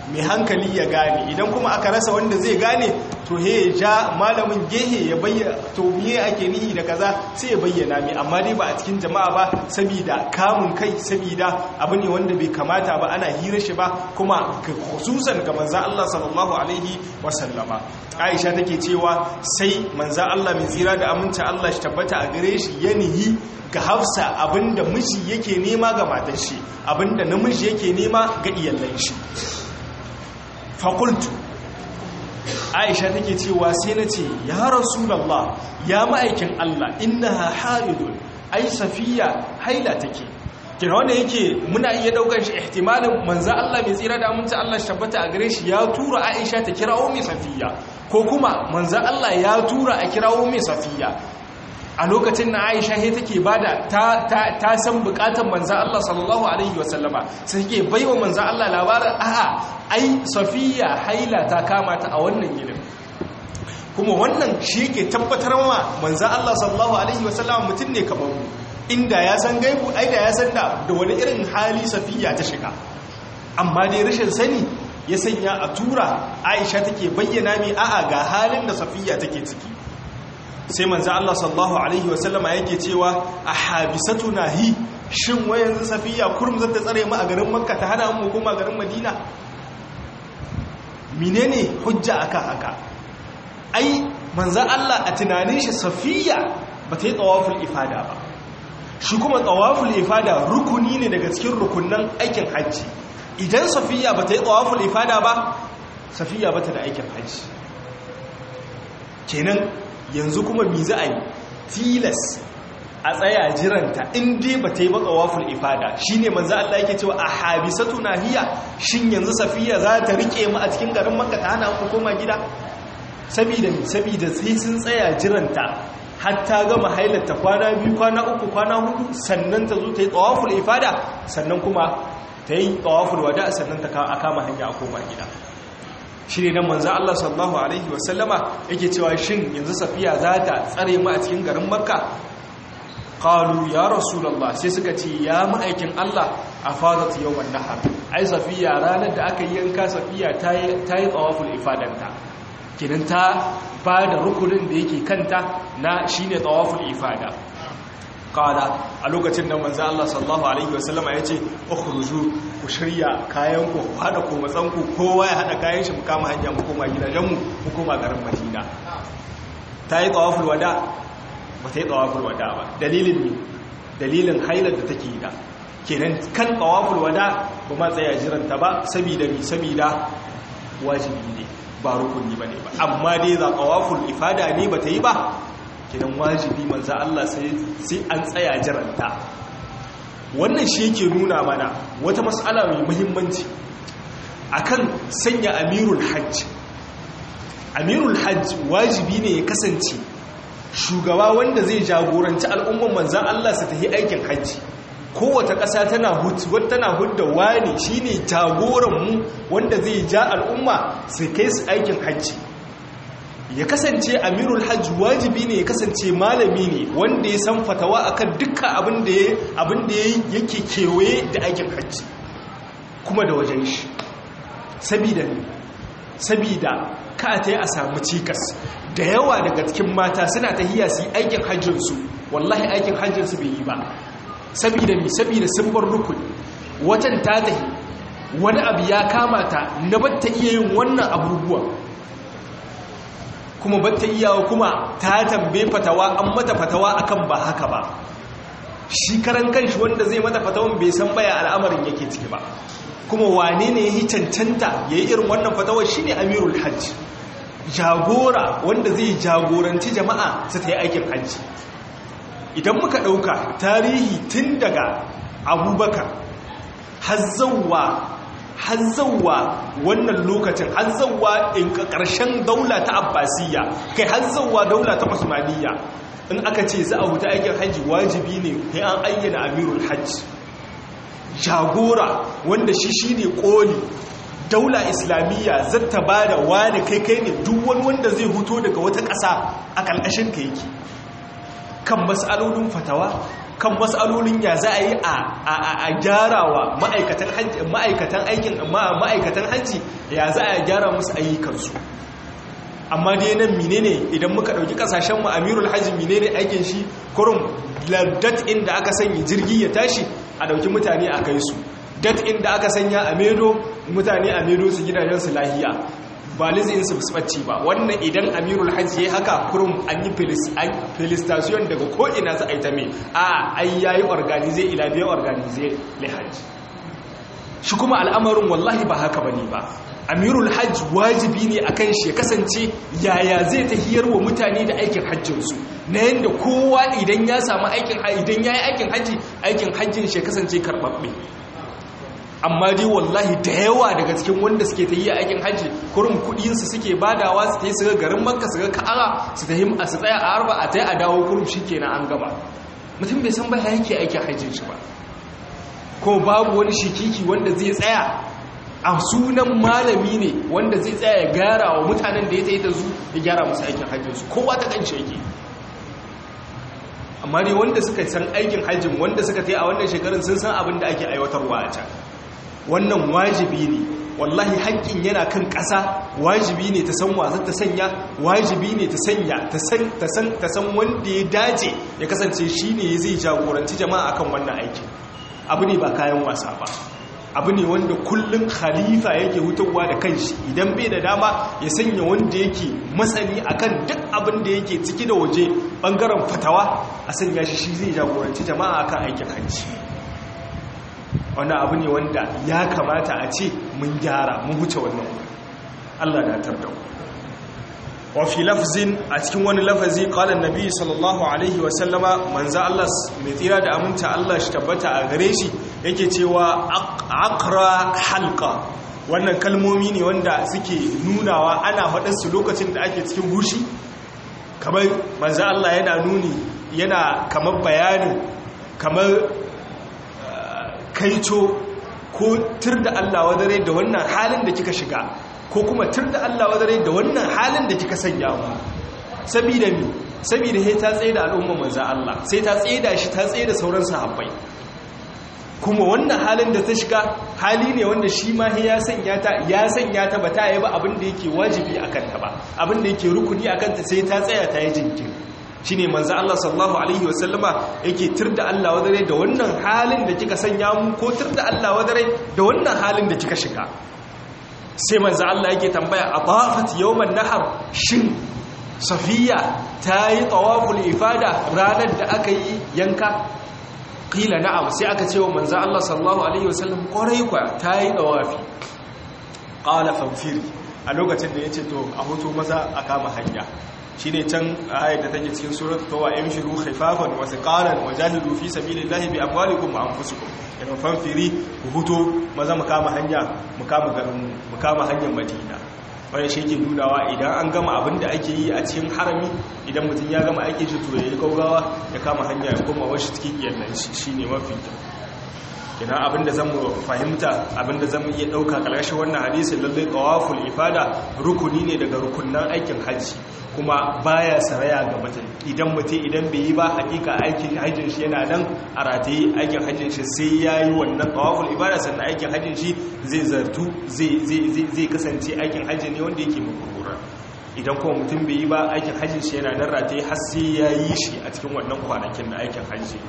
mai hankali ya gane idan kuma aka rasa wanda zai gane to he ya ja malamin gehe ya bayyana to miye ake nihi da kaza sai ya bayyana mai amma dai ba a cikin jama'a ba saboda kamun kai saboda abu ne wanda bai kamata ba ana hira shi ba kuma khususan ga manzo Allah sallallahu alaihi wasallama Aisha take cewa sai manzo Allah mai tsira da aminta Allah shi tabbata a gare shi ya nihi ga Hafsa abinda miji yake nema ga matar shi abinda namiji yake nema ga iyalan shi fakultu aisha take cewa sai na ce ya rasulallah ya ma'aikin allah innaha haidun ai safiya haila take kina wanda yake muna iya daukar shi ihtimalin manzo Allah mai tsira da aminta Allah tabbata a gare shi ya tura Aisha ta kirawo mai safiya ko kuma manzo Allah ya tura a kirawo mai safiya a lokacin na aisha he take bada ta ta san bukatar manzan Allah sallallahu alaihi wasallama sai take baiwa manzan Allah labarin a'a ai safiya haila ta kama ta a wannan gidan kuma wannan shi yake tabbatar ma manzan Allah sallallahu alaihi wasallama mutum ne kamar mu inda ya san gaibu ai da ya san da da wani irin hali safiya ta shiga amma dai rashin sani ya sanya a tura aisha take bayyana mi a'a ga halin da safiya take ciki sai manzo Allah sallallahu alaihi wasallama yake cewa a habisatuna hi shin wayanzu safiya kurum zata tsare mu a garin makka ta hana mu kuma garin madina menene hujja akan haka ai manzo Allah a tunanin shi safiya bata yi tawaful ifada ba shi kuma tawaful ifada rukuni ne daga cikin rukunnan aikin hajji idan safiya bata yi tawaful ifada ba safiya bata da aikin hajji kenan yanzu kuma mi za a yi tilas a tsaya jiranta in dai ba ta yi baka waful ifada shi ne manzo Allah yake cewa a habisatu nahiya shin yanzu safiya za ta rike mu a cikin garin makka ta hana mu koma gida saboda saboda sai sun tsaya jiranta hatta gama hailarta kwana biyu kwana uku kwana hudu sannan ta zo ta yi tawaful ifada sannan kuma ta yi tawaful wada sannan ta kama hanya a koma gida shi ne nan manzan Allah sallallahu Alaihi wasallama yake cewa shin yanzu safiya za ta tsare mu a cikin garin makka ƙalu ya rasulallah sai suka ce ya ma'aikin Allah a fadat yau nahar ai safiya ranar da aka yi yanka safiya ta yi tsawaful ifadanta kinan ta ba da rukunin da yake kanta na shi ne tsawaful ifada kala a lokacin da manzo Allah sallallahu alaihi wasallama yace ukhruju ku shirya kayan ku hada ku matsan ku kowa ya hada kayan shi mu kama hanya mu koma gidajen mu mu koma garin Madina tayi tawaful wada ba ta yi tawaful wada ba dalilin ne dalilin hailar da take da kenan kan tawaful wada ba ma tsaya jiranta ba saboda mi saboda wajibi ne ba rukuni bane ba amma dai za tawaful ifada ne ba ta yi ba kidan wajibi manzo Allah sai an tsaya jiranta wannan shi yake nuna mana wata mas'ala mai muhimmanci akan sanya amirul hajj amirul hajj wajibi ne ya kasance shugaba wanda zai jagoranci al'umman manzan Allah su tafi aikin hajji kowace ƙasa tana hutu tana hudda wani shine jagoranmu wanda zai ja al'umma su kai su aikin hajji ya kasance amirul hajji wajibi ne ya kasance malami ne wanda ya san fatawa akan dukkan abin da yake kewaye da aikin hajji kuma da wajen shi sabida sabida ka ta yi a samu cikas da yawa daga cikin mata suna ta hiya su yi aikin hajjinsu wallahi aikin hajjinsu bai yi ba sabida mi sabida sun bar rukuni watan ta tahi wani abu ya kamata na batta iya yin wannan abubuwan kuma batta iyawa kuma ta tambaye fatawa an mata fatawa akan ba haka ba shi karan kanshi wanda zai mata fatawan bai san baya al'amarin yake ciki ba kuma wane ne ya yi cancanta ya yi irin wannan fatawar shi ne amirul hajji jagora wanda zai jagoranci jama'a su ta yi aikin hajji idan muka ɗauka tarihi tun daga abubakar hazzawa hazzawa wannan lokacin hazzawa in ƙarshen daula ta abbasiyya kai hazzawa daula ta usmaniyya in aka ce za a huta aikin hajji wajibi ne sai an ayyana amirul hajji jagora wanda shi shi ne ƙoli daula islamiyya zata ba da wani kai kai ne duk wani wanda zai huto daga wata ƙasa a ƙalƙashin ka yake kan matsalolin fatawa kan matsalolin ya za a yi a gyarawa ma'aikatan aikin ma'aikatan hajji ya za a gyara musu ayyukansu amma dai nan menene idan muka dauki kasashen mu amirul hajji menene aikin shi kurum dat inda aka sanya jirgi ya tashi a dauki mutane a kai su dat inda aka sanya a medo mutane a medo su gidajen su lahiya ba lizin su fusbacci ba wannan idan amirul hajji ya haka kurum an yi felicitation daga ko'ina za a yi ta mai a ai yayi organize ila biya organize lihajji shi kuma al'amarin wallahi ba haka bane ba amirul hajj wajibi ne akan shi ya kasance yaya zai tahiyar wa mutane da aikin hajjinsu na yadda kowa idan ya samu aikin idan ya yi aikin hajji aikin hajjin shi ya kasance karɓaɓɓe amma dai wallahi da yawa daga cikin wanda suke ta yi aikin hajji kurin kudinsu suke badawa su ta yi su ga garin makka su ga ka'ara su ta a su tsaya a arba a ta yi a dawo kurum shi kenan an gaba mutum bai san ba ya yake aikin hajjin shi ba ko babu wani shikiki wanda zai tsaya a sunan malami ne wanda zai tsaya ya gyara wa mutanen da ya ta yi ta zu ya gyara musu aikin hajjinsu kowa ta kan yake amma ne wanda suka san aikin hajjin wanda suka ta yi a wannan shekarun sun san abin da ake aiwatarwa a can wannan wajibi ne wallahi haƙƙin yana kan ƙasa wajibi ne ta san wazar ta sanya wajibi ne ta sanya ta san wanda ya dace ya kasance shi ne zai jagoranci jama'a akan wannan aikin abu ne ba kayan wasa ba abu ne wanda kullum khalifa yake hutarwa da kanshi idan bai da dama ya sanya wanda yake masani akan duk abin da yake ciki da waje bangaren fatawa a sanya shi shi zai jagoranci jama'a akan aikin hajji wani abu ne wanda ya kamata a ce mun gyara mun huce wannan Allah na tar da wa fi lafzin a cikin wani lafazi qala annabi sallallahu alaihi wa sallama manzo Allah mai tsira da aminta Allah shi tabbata a gare shi yake cewa aqra halqa wannan kalmomi ne wanda suke nunawa ana faɗin su lokacin da ake cikin bushi kamar manzo Allah yana nuni yana kamar bayanin kamar kaito ko tur da Allah wadare da wannan halin da kika shiga ko kuma tur da Allah wadare da wannan halin da kika sanya mu saboda mi saboda sai ta tsaye da al'umma manzo Allah sai ta tsaye da shi ta tsaye da sauran sahabbai kuma wannan halin da ta shiga hali ne wanda shi ma ya sanya ta ya sanya ta ba ta yi ba abin da yake wajibi akan ta ba abin da yake rukuni akan ta sai ta tsaya ta yi jinkiri shine manzo Allah sallallahu alaihi wasallama yake tirda Allah wadare da wannan halin da kika sanya mu ko tirda Allah wadare da wannan halin da kika shiga sai manzo Allah yake tambaya atafat yawman nahar shin safiya tayi tawaful ifada ranar da aka yi yanka qila na'am sai aka ce wa manzo Allah sallallahu alaihi wasallam kwarai kwa tayi tawafi qala famfiri a lokacin da yace to a hoto maza a kama hanya shine can ayat da take cikin surat tawa yamshiru khifafan wa thiqalan wa jahidu fi sabilillahi bi amwalikum wa anfusikum yana fanfiri ku huto maza mu kama hanya mu kama garin mu kama hanyar Madina wanda shi ke nunawa idan an gama abin da ake yi a cikin harami idan mutum ya gama aikin shi to yayi gaugawa ya kama hanya ya koma washi cikin iyalan shi shine mafi kyau kina abinda zamu fahimta abinda zamu iya dauka kalgashin wannan hadisi lalle tawaful ifada rukuni ne daga rukunnan aikin haji kuma baya saraya ga mutum idan mutum idan bai yi ba hakika aikin hajjin shi yana nan a rataye aikin hajjin shi sai yayi wannan tawaful ibada sannan aikin hajjin shi zai zartu zai zai zai kasance aikin hajji ne wanda yake makurura idan kuma mutum bai yi ba aikin hajjin shi yana nan rataye har sai yayi shi a cikin wannan kwanakin na aikin hajji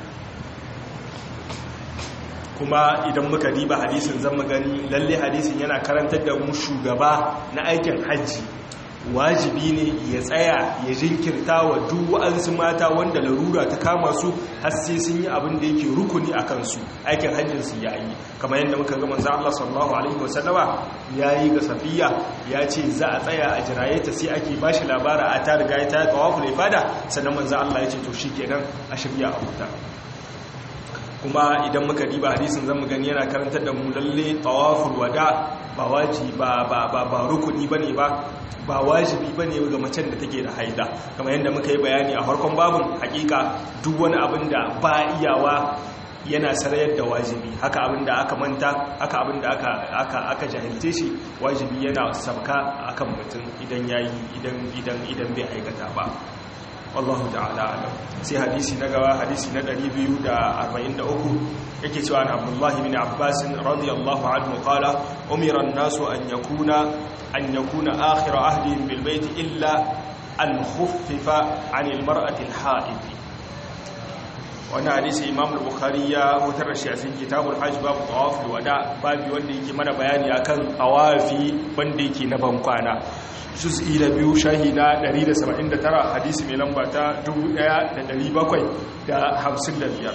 kuma idan muka diba hadisin zan gani lalle hadisin yana karantar da mu shugaba na aikin hajji wajibi ne ya tsaya ya jinkirta wa duk wa'ansu mata wanda larura ta kama su har sai sun yi abin da yake rukuni a kansu aikin hajjin su ya yi kamar yadda muka ga manzo Allah sallallahu alaihi wasallama yayi ga safiya ya ce za a tsaya a jiraye ta sai ake bashi labara a ta riga ta tawaful ifada sannan manzo Allah ya ce to shikenan a shirya a huta kuma idan muka diba hadisin zamu gani yana karantar da mu lalle tawaful wada ba wajibi ba ba ba, ba rukuni bane ba ba wajibi bane ga macen da take da haida kamar yadda muka yi bayani a farkon babun hakika duk wani abin da ba iyawa yana sarayar da wajibi haka abin da aka manta haka abin da aka aka aka jahilce shi wajibi yana sabka akan mutum idan yayi idan idan idan bai aikata ba wallahu ta'ala alam sai hadisi na gaba hadisi na 243 yake cewa na Abdullah ibn Abbas radiyallahu anhu qala umira an-nasu an yakuna an yakuna akhir ahdihim bil bayt illa an khuffifa 'anil mar'ati al-ha'id wannan hadisi imam al-bukhari ya hutar da shi a cikin kitabul hajj babu tawaf wada babu wanda yake mana bayani akan tawafi wanda yake na bankwana juz'i na biyu shahi na 179 hadisi mai lamba ta 1755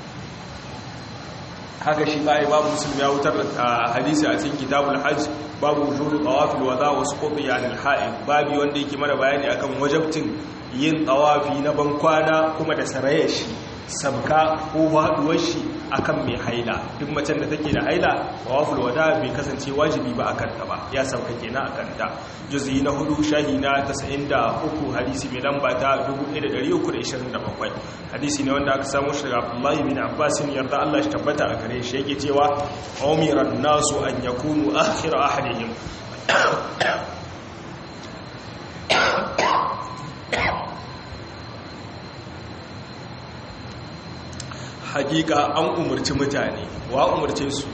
haka shi ba babu muslim ya hutar da hadisi a cikin kitabul hajj babu wujudu tawafil wada wa suquti anil ha'id babu wanda yake mana bayani akan wajabtin yin tawafi na bankwana kuma da sarayar shi sabka ko haduwar shi akan mai haila duk macen da take da haila tawaful wada bai kasance wajibi ba akan ta ba ya sauka kenan akan ta juz'i na hudu shahi na 93 hadisi mai lamba ta 1327 hadisi ne wanda aka samu shi daga Abdullah bin Abbas yarda Allah shi tabbata a gare shi yake cewa umiran nasu an yakunu akhir ahadihim hakika an umarci mutane wa umarce su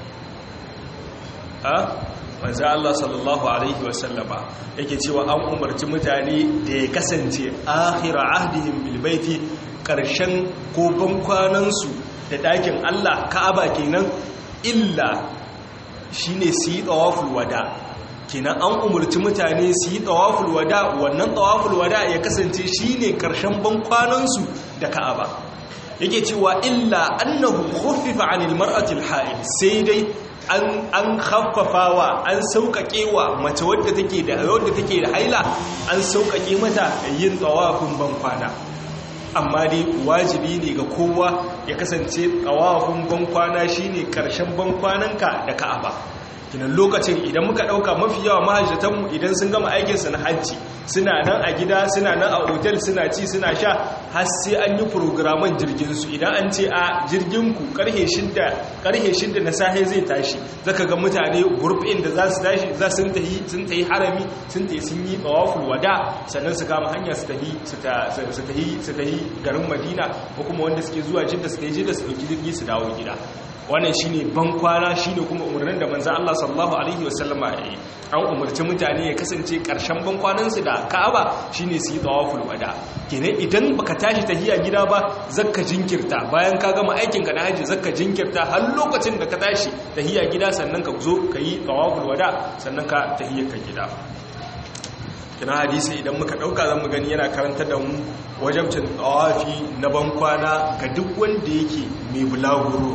a manzo Allah sallallahu alaihi wasallama yake cewa an umarci mutane da ya kasance akhira ahdihim bil baiti karshen ko bankwanan su da dakin Allah Ka'aba kenan illa shine su yi tawaful wada kenan an umarci mutane su yi tawaful wada wannan tawaful wada ya kasance shine karshen bankwanan su da Ka'aba yake cewa illa annahu khuffifa 'anil mar'ati al-ha'id sai dai an an khaffafawa an sauƙaƙewa mace wadda take da wadda take da haila an sauƙaƙe mata yin tawafin bankwana amma dai wajibi ne ga kowa ya kasance tawafin bankwana shine karshen bankwananka da Ka'aba kinan lokacin idan muka dauka mafi yawa mahajjatanmu idan sun gama aikinsu na hajji suna nan a gida suna nan a otel suna ci suna sha har sai an yi programan jirginsu idan an ce a jirginku karhe shidda karhe shidda na sahe zai tashi zaka ga mutane gurbin da za su tashi za sun tahi sun tahi harami sun tahi sun yi tawaful wada sannan su kama hanya su tahi su tahi su tahi garin madina ko kuma wanda suke zuwa jidda su tahi jidda su dauki jirgi su dawo gida wannan shine ban kwana shine kuma umarnin da manzo Allah sallallahu alaihi wasallama ya yi an umarci mutane ya kasance karshen ban kwanan su da Ka'aba shine su yi tawaful wada kenan idan baka tashi tahiya gida ba zakka jinkirta bayan ka gama aikin ka na haji zakka jinkirta har lokacin da ka tashi tahiya gida sannan ka zo ka yi tawaful wada sannan ka tahiya ka gida kina hadisi idan muka dauka zan mu gani yana karanta da mu wajabcin tawafi na ban kwana ga duk wanda yake mai bulaguro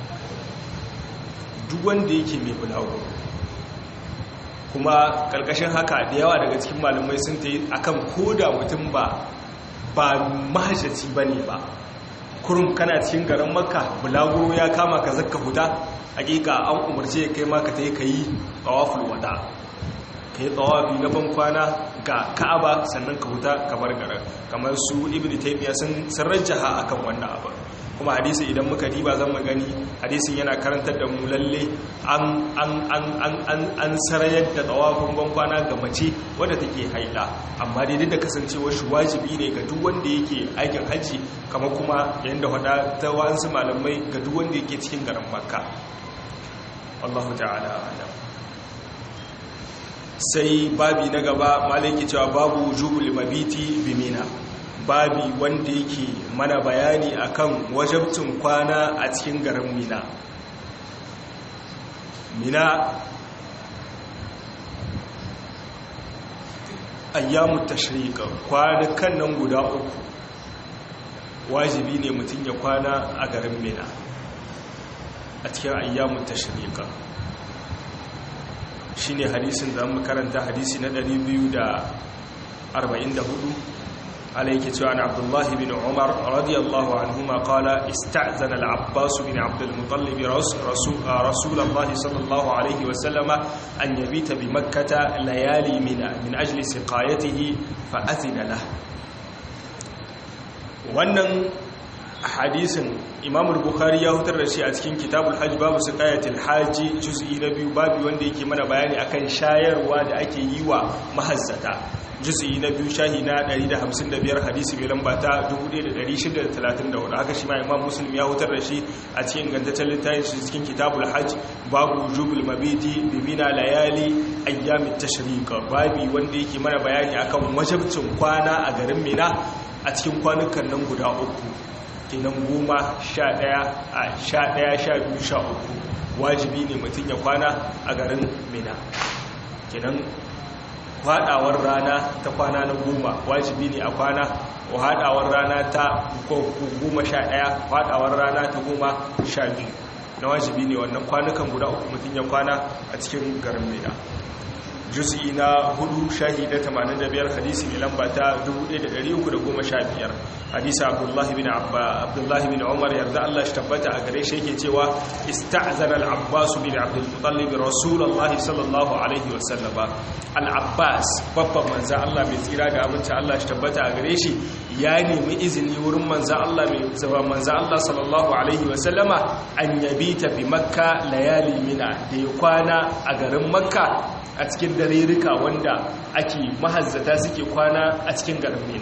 duk wanda yake mai bulago kuma karkashin haka da yawa daga cikin malamai sun ta yi akan koda mutum ba ba mahashaci ba ne ba kurum kana cikin garin makka bulaguro ya kama ka zakka huta hakika an umarce kai ma ka ta yi ka yi tsawaful wada ka yi tsawafi na ban kwana ga ka'aba sannan ka huta kamar garin kamar su ibn taymiya sun rajjaha akan wannan abin kuma hadisi idan muka diba zan mu gani hadisin yana karantar da mu lalle an an an an an an sarayar da tawafin bankwana ga mace wadda take haila amma dai duk da kasancewar shi wajibi ne ga duk wanda yake aikin haji kamar kuma yanda hada ta wasu malamai ga duk wanda yake cikin garin makka Allahu ta'ala alam sai babi na gaba malaki cewa babu wujubul mabiti bimina babi wanda yake mana bayani akan wajabcin kwana a cikin garin mina mina ayyamu tashriqa kwanukan nan guda uku wajibi ne mutum ya kwana a garin mina a cikin ayyamu tashriqa shine hadisin da mu karanta hadisi na 244 عليك عن عبد الله بن عمر رضي الله عنهما قال استأذن العباس بن عبد المطلب رسول, رسول الله صلى الله عليه وسلم أن يبيت بمكة ليالي من, من أجل سقايته فأذن له wannan hadisin imamul bukhari ya hutar da shi a cikin kitabul hajj babu siqayatul haji juz'i na biyu babu wanda yake mana bayani akan shayarwa da ake yi wa mahazzata juz'i na biyu shahi na 155 hadisi mai lamba ta 1634 haka shi ma imam muslim ya hutar da shi a cikin gantaccen littafin shi cikin kitabul hajj babu wujubul mabiti bi mina layali ayyamit tashriq babu wanda yake mana bayani akan wajibcin kwana a garin mina a cikin kwanukan nan guda uku kenan goma sha ɗaya a sha ɗaya sha biyu sha uku wajibi ne mutum ya kwana a garin mina kenan haɗawar rana ta kwana na goma wajibi ne a kwana haɗawar rana ta goma sha ɗaya haɗawar rana ta goma sha biyu na wajibi ne wannan kwanukan guda uku mutum ya kwana a cikin garin mina juz'i na hudu shahi da 85 hadisi ne lamba ta 1315 hadisi abdullahi bin abba abdullahi bin umar yarda Allah shi tabbata a gare shi yake cewa ista'zana al-abbas bin abdul muttalib rasulullahi sallallahu alaihi wa sallama al-abbas babban manzo Allah mai tsira da abinci Allah shi tabbata a gare shi ya nemi izini wurin manzo Allah mai zaba manzo Allah sallallahu alaihi wa sallama an yabita bi makka layali mina da ya kwana a garin makka a cikin darerika wanda ake mahazzata suke kwana a cikin garin mina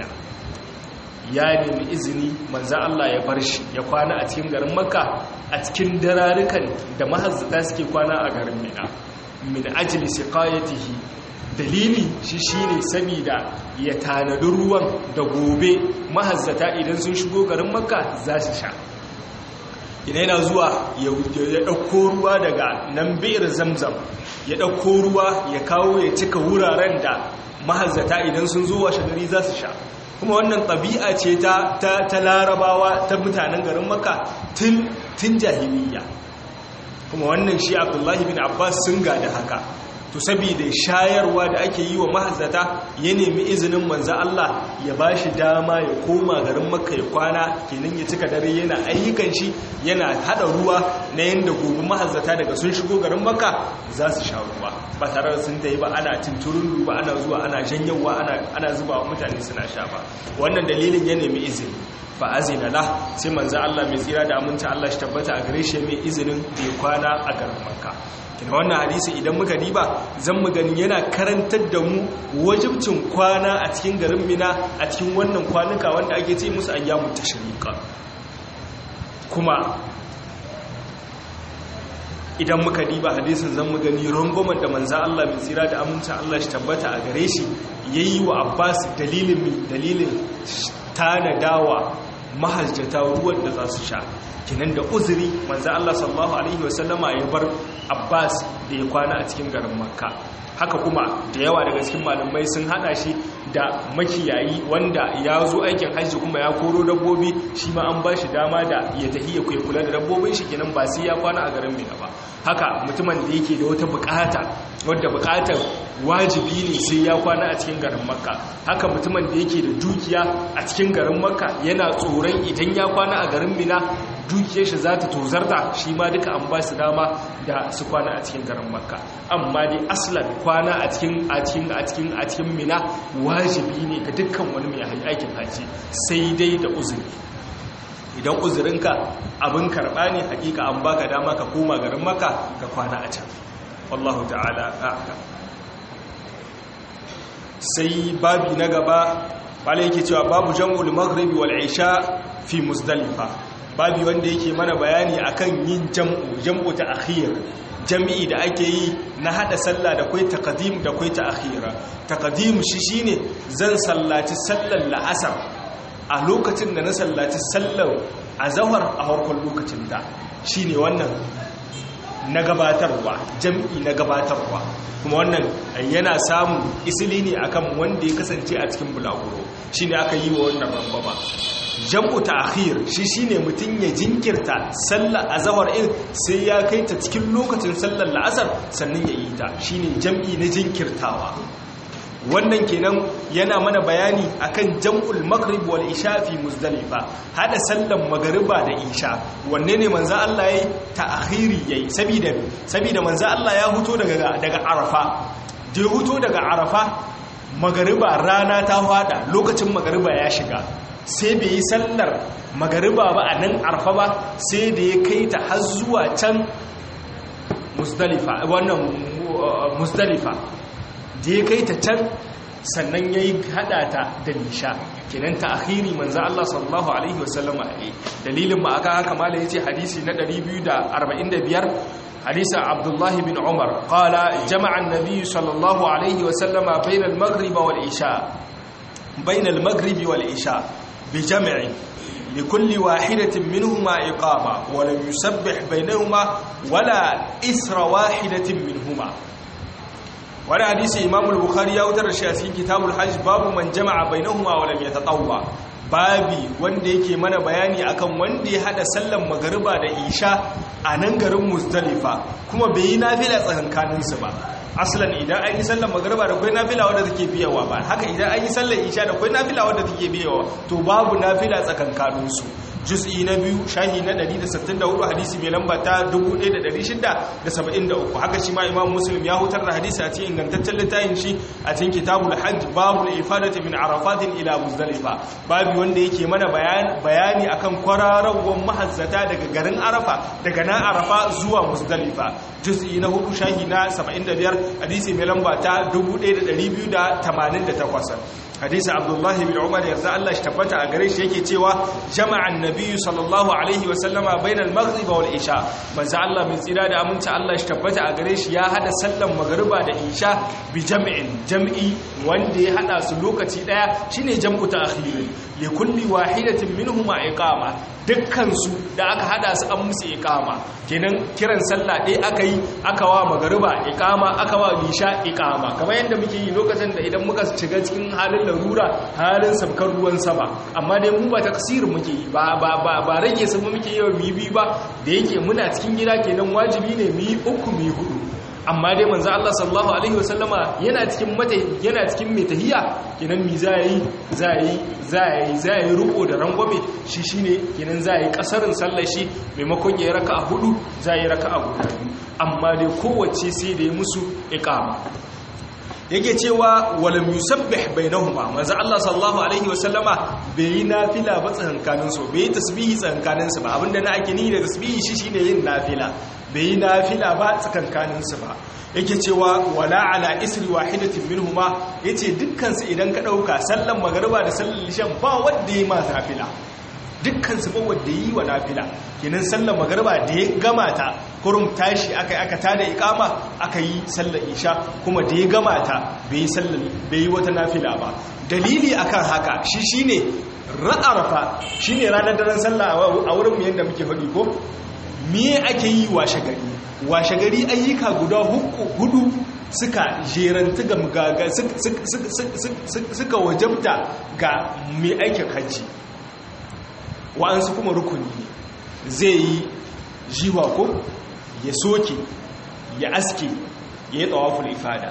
ya nemi izini manzan Allah ya bar shi ya kwana a cikin garin makka a cikin dararikan da mahazzata suke kwana a garin mina min ajli siqayatihi dalili shi shine saboda ya tanadi ruwan da gobe mahazzata idan sun shigo garin makka za su sha idan yana zuwa ya ɗauko ruwa daga nan bi'ir zamzam ya ɗauko ruwa ya kawo ya cika wuraren da mahazzata idan sun zo washe gari za su sha kuma wannan ɗabi'a ce ta larabawa ta mutanen garin maka tun jahiliya kuma wannan shi abdullahi bin abbas sun gada haka to saboda shayarwa da ake yi wa mahazzata ya nemi izinin manzo Allah ya bashi dama ya koma garin Makka ya kwana kenan ya cika dare yana ayyukan shi yana hada ruwa na yanda gobe mahazzata daga sun shigo garin Makka za su sha ruwa ba tare da sun tayi ba ana tunturun ba ana zuwa ana janyawa ana ana zuba wa mutane suna sha ba wannan dalilin ya nemi izini fa azina la sai manzo Allah mai tsira da aminta Allah shi tabbata a gare shi mai izinin da ya kwana a garin Makka kina wannan hadisi idan muka diba zan mu gani yana karantar da mu wajibcin kwana a cikin garin mina a cikin wannan kwanuka wanda ake ce musu ayyamu tashriqa kuma idan muka diba hadisin zan mu gani rangomar da manza Allah mai tsira da amincin Allah shi tabbata a gare shi yayi wa Abbas dalilin dalilin tanadawa mahajjata ruwan da za su sha kinan da uzuri manzo Allah sallallahu alaihi wasallama ya bar Abbas da ya kwana a cikin garin Makka haka kuma da yawa daga cikin malamai sun hada shi da makiyayi wanda ya zo aikin hajji kuma ya koro dabbobi shi ma an ba shi dama da ya tafi ya kula da dabbobin shi kenan ba sai ya kwana a garin Mina ba haka mutumin da yake da wata bukata wadda bukatar wajibi ne sai ya kwana a cikin garin makka haka mutumin da yake da dukiya a cikin garin makka yana tsoron idan ya kwana a garin mina dukiyar shi za ta tozarta shi ma duka an ba su dama da su kwana a cikin garin makka amma dai aslan kwana a cikin a cikin a cikin a cikin mina wajibi ne ga dukkan wani mai aikin haji sai dai da uzuri idan uzurinka abin karɓa ne hakika an baka dama ka koma garin maka ka kwana a can wallahu ta'ala a'lam sai babi na gaba bala yake cewa babu jam'ul maghribi wal isha fi muzdalifa babi wanda yake mana bayani akan yin jam'u jam'u ta akhir jami'i da ake yi na hada sallah da kai taqdim da kai ta akhira taqdim shi shine zan sallaci sallar la'asar a lokacin da na sallaci sallar azhar a farkon lokacin da shine wannan na gabatarwa jam'i na gabatarwa kuma wannan yana samun isili ne akan wanda ya kasance a cikin bulaguro shine aka yi wa wannan rambama jam'u ta'khir shi shine mutun ya jinkirta sallar azhar in sai ya kai ta cikin lokacin sallar la'asar sannan ya yi ta shine jam'i na jinkirtawa wannan kenan yana mana bayani akan jam'ul maghrib wal isha fi muzdalifa hada sallan magriba da isha wanne ne manzo Allah yayi ta'khiri yayi saboda saboda manzo Allah ya huto daga daga arafa da ya huto daga arafa magriba rana ta fada lokacin magriba ya shiga sai bai yi sallar magariba ba a nan arfa ba sai da ya kai ta har zuwa can musdalifa wannan musdalifa da ya kai ta can sannan ya yi hada ta da nisha kenan ta akhiri manzan Allah sallallahu Alaihi wasallama ne dalilin ma aka haka mala ya ce hadisi na 245 hadisa abdullahi bin umar kala jama'an nabi sallallahu Alaihi wasallama bainal magriba wal isha bainal magribi wal isha bi jami'in لكل واحدة منهما إقامة ولم يسبح بينهما ولا إسر واحدة منهما wani hadisi imamu bukhari ya wutar shi a cikin kitabul hajj babu man jama'a bainahuma wa lam yatatawwa babi wanda yake mana bayani akan wanda ya hada sallan magariba da isha a nan garin muzdalifa kuma bai yi nafila tsakankanin su ba aslan idan an yi sallan magariba da kai nafila wanda take biyawa ba haka idan an yi sallan isha da kai nafila wanda take biyawa to babu nafila tsakankanin su juz'i na biyu shahi na 164 hadisi mai lamba ta 1673 haka shi ma imam muslim ya hutar da hadisi a cikin ingantaccen littafin shi a cikin kitabul hajj babul ifadati min arafatin ila muzdalifa babu wanda yake mana bayani akan kwararrawar mahazzata daga garin arafa daga na arafa zuwa muzdalifa juz'i na hudu shahi na 75 hadisi mai lamba ta 1288 hadisi abdullahi bin umar yarda Allah shi tabbata a gare shi yake cewa jama'an nabiyyu sallallahu alaihi wasallama bainal maghrib wal isha manzo Allah min tsira da aminci Allah shi tabbata a gare shi ya hada sallan magriba da isha bi jam'in jam'i wanda ya hada su lokaci daya shine jam'u ta'khir li kulli wahidatin minhuma iqama dukkan su da aka hada su an musu iqama kenan kiran sallah dai aka yi aka wa magriba iqama aka wa isha iqama kamar yadda muke yi lokacin da idan muka shiga cikin halin larura halin sabkar ruwan sama amma dai mu ba taksirin muke yi ba ba ba ba rage su muke yi mi bi ba da yake muna cikin gida kenan wajibi ne mi uku mi hudu amma dai manzo Allah sallallahu alaihi wasallama yana cikin mata yana cikin mai tahiya kenan mi za yi za yi za yi za yi ruko da rangwame shi shine kenan za yi kasarin sallar shi maimakon ya raka'a hudu za yi raka'a guda amma dai kowace sai da ya musu iqama yake cewa walam yusabbih bainahuma manzo Allah sallallahu alaihi wasallama bai yi nafila ba tsakankanin su bai yi tasbihi tsakankanin su ba abinda na ake ni da tasbihi shi shine yin nafila bai yi nafila ba tsakankanin su ba yake cewa wala ala isri wahidatin minhuma yace dukkan su idan ka dauka sallan magriba da sallan lishan ba wanda yi ma nafila dukkan su ba wanda yi wa nafila kenan sallar magarba da ya gama ta kurum tashi aka yi aka tada ikama aka yi sallar isha kuma da ya gama ta bai yi sallar bai yi wata nafila ba dalili akan haka shi shine ra'arafa shine ranar daren sallah a wurin mu yanda muke faɗi ko me ake yi washe gari washe gari ayyuka guda hudu suka jeranta ga mugaga suka wajabta ga mai aikin hajji wa'ansu kuma rukuni ne zai yi jiwa ko ya soke ya aske ya yi tsawaful ifada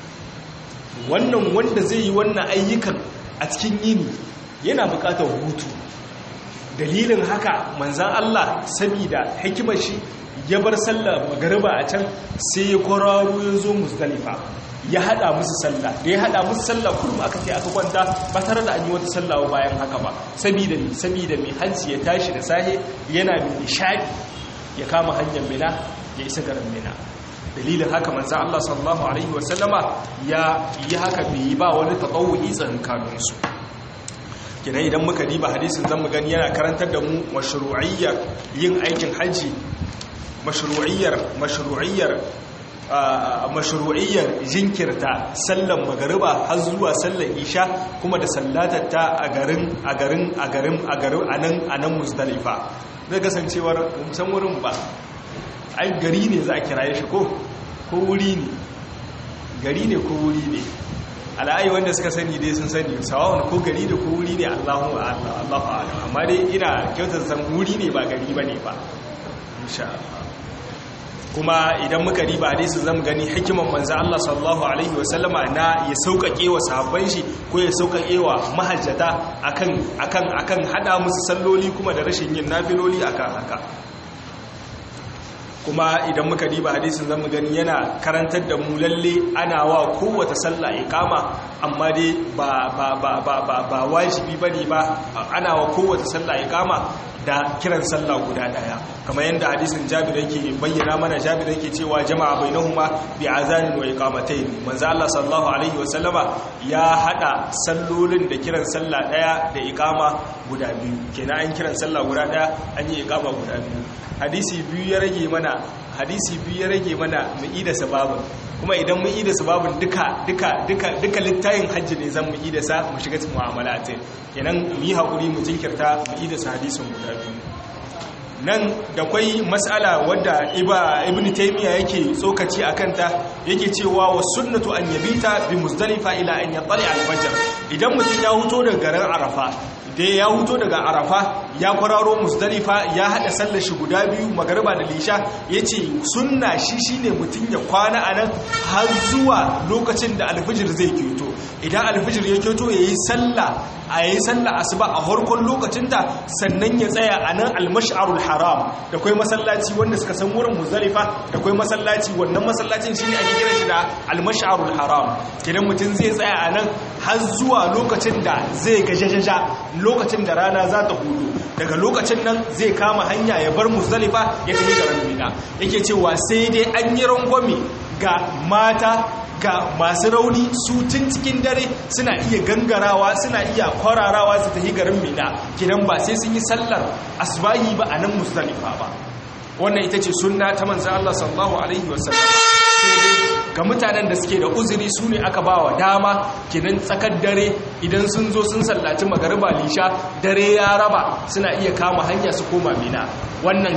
wannan wanda zai yi wannan ayyukan a cikin yini yana bukatar hutu dalilin haka manzan Allah sabida hikimar shi ya bar sallar magariba a can sai ya kwararo ya zo musdalifa ya hada musu sallah da ya hada musu sallah kullum aka ce aka kwanta ba tare da an yi wata sallah bayan haka ba saboda mi saboda mi hajji ya tashi da sahe yana da nishadi ya kama hanyar mina ya isa garin mina dalilin haka manzo Allah sallallahu alaihi wasallama ya yi haka bai yi ba wani tatawuyi tsankanin su kina idan muka diba hadisin zamu gani yana karantar da mu mashru'iyyar yin aikin haji mashru'iyyar mashru'iyyar mashru'iyyar jinkirta sallan magariba har zuwa sallan isha kuma da sallatatta a garin a garin a garin a garin anan anan muzdalifa zai kasancewar san wurin ba ai gari ne za a kiraye shi ko ko wuri ne gari ne ko wuri ne ala'ayi wanda suka sani dai sun sani sawawan ko gari da ko wuri ne Allahu a'lam Allahu a'lam amma dai ina kyautar san wuri ne ba gari bane ba insha Allah kuma idan muka riba hadisi zamu gani hikiman manzo Allah sallallahu alaihi wasallama na ya sauƙaƙe wa sahabban shi ko ya sauƙaƙe wa mahajjata akan akan akan hada musu salloli kuma da rashin yin nafiloli akan haka kuma idan muka diba hadisin zamu gani yana karantar da mu lalle ana wa kowace sallah iqama amma dai ba ba ba ba ba, ba wajibi bane ba ana wa kowace sallah iqama da kiran sallah guda daya kamar yadda hadisin Jabir yake bayyana mana Jabir yake cewa jama'a bainahuma bi azanin wa iqamatayn manzo Allah sallallahu alaihi wa sallama ya hada sallolin da kiran sallah daya da iqama guda biyu kenan an kiran sallah guda daya an yi iqama guda biyu hadisi biyu ya rage mana hadisi biyu ya rage mana mu ida sababin kuma idan mu ida sababin duka duka duka duka littayin hajji ne zan mu ida sa mu shiga cikin mu'amalatin kenan mu yi hakuri mu jinkirta mu ida sa hadisin guda biyu nan da kwai mas'ala wadda ibn taymiya yake tsokaci akan ta yake cewa wa sunnatu an yabita bi muzdalifa ila an yatali al-fajr idan mutum ya huto daga garin arafa da ya huto daga arafa ya kwararo musdalifa ya hada sallar shi guda biyu magariba da lisha ya ce sunna shi shine mutum ya kwana a nan har zuwa lokacin da alfijir zai kyoto idan alfijir ya kyoto ya yi sallah a yi sallah asuba a harkon lokacinta sannan ya tsaya a nan almash'arul haram da kwai masallaci wanda suka san wurin musdalifa da kwai masallaci wannan masallacin shine ake kira shi da almash'arul haram idan mutum zai tsaya a nan har zuwa lokacin da zai gajajaja lokacin da rana za ta hudu daga lokacin nan zai kama hanya ya bar muzdalifa ya tafi garin mina yake cewa sai dai an yi rangwame ga mata ga masu rauni su tun cikin dare suna iya gangarawa suna iya kwararawa su tafi garin mina kidan ba sai sun yi sallar asbahi ba a nan muzdalifa ba wannan ita ce sunna ta manzan Allah sallallahu alaihi wasallam ga mutanen da suke da uzuri su ne aka ba wa dama kinan tsakar dare idan sun zo sun sallaci magariba lisha dare ya raba suna iya kama hanya su koma mina wannan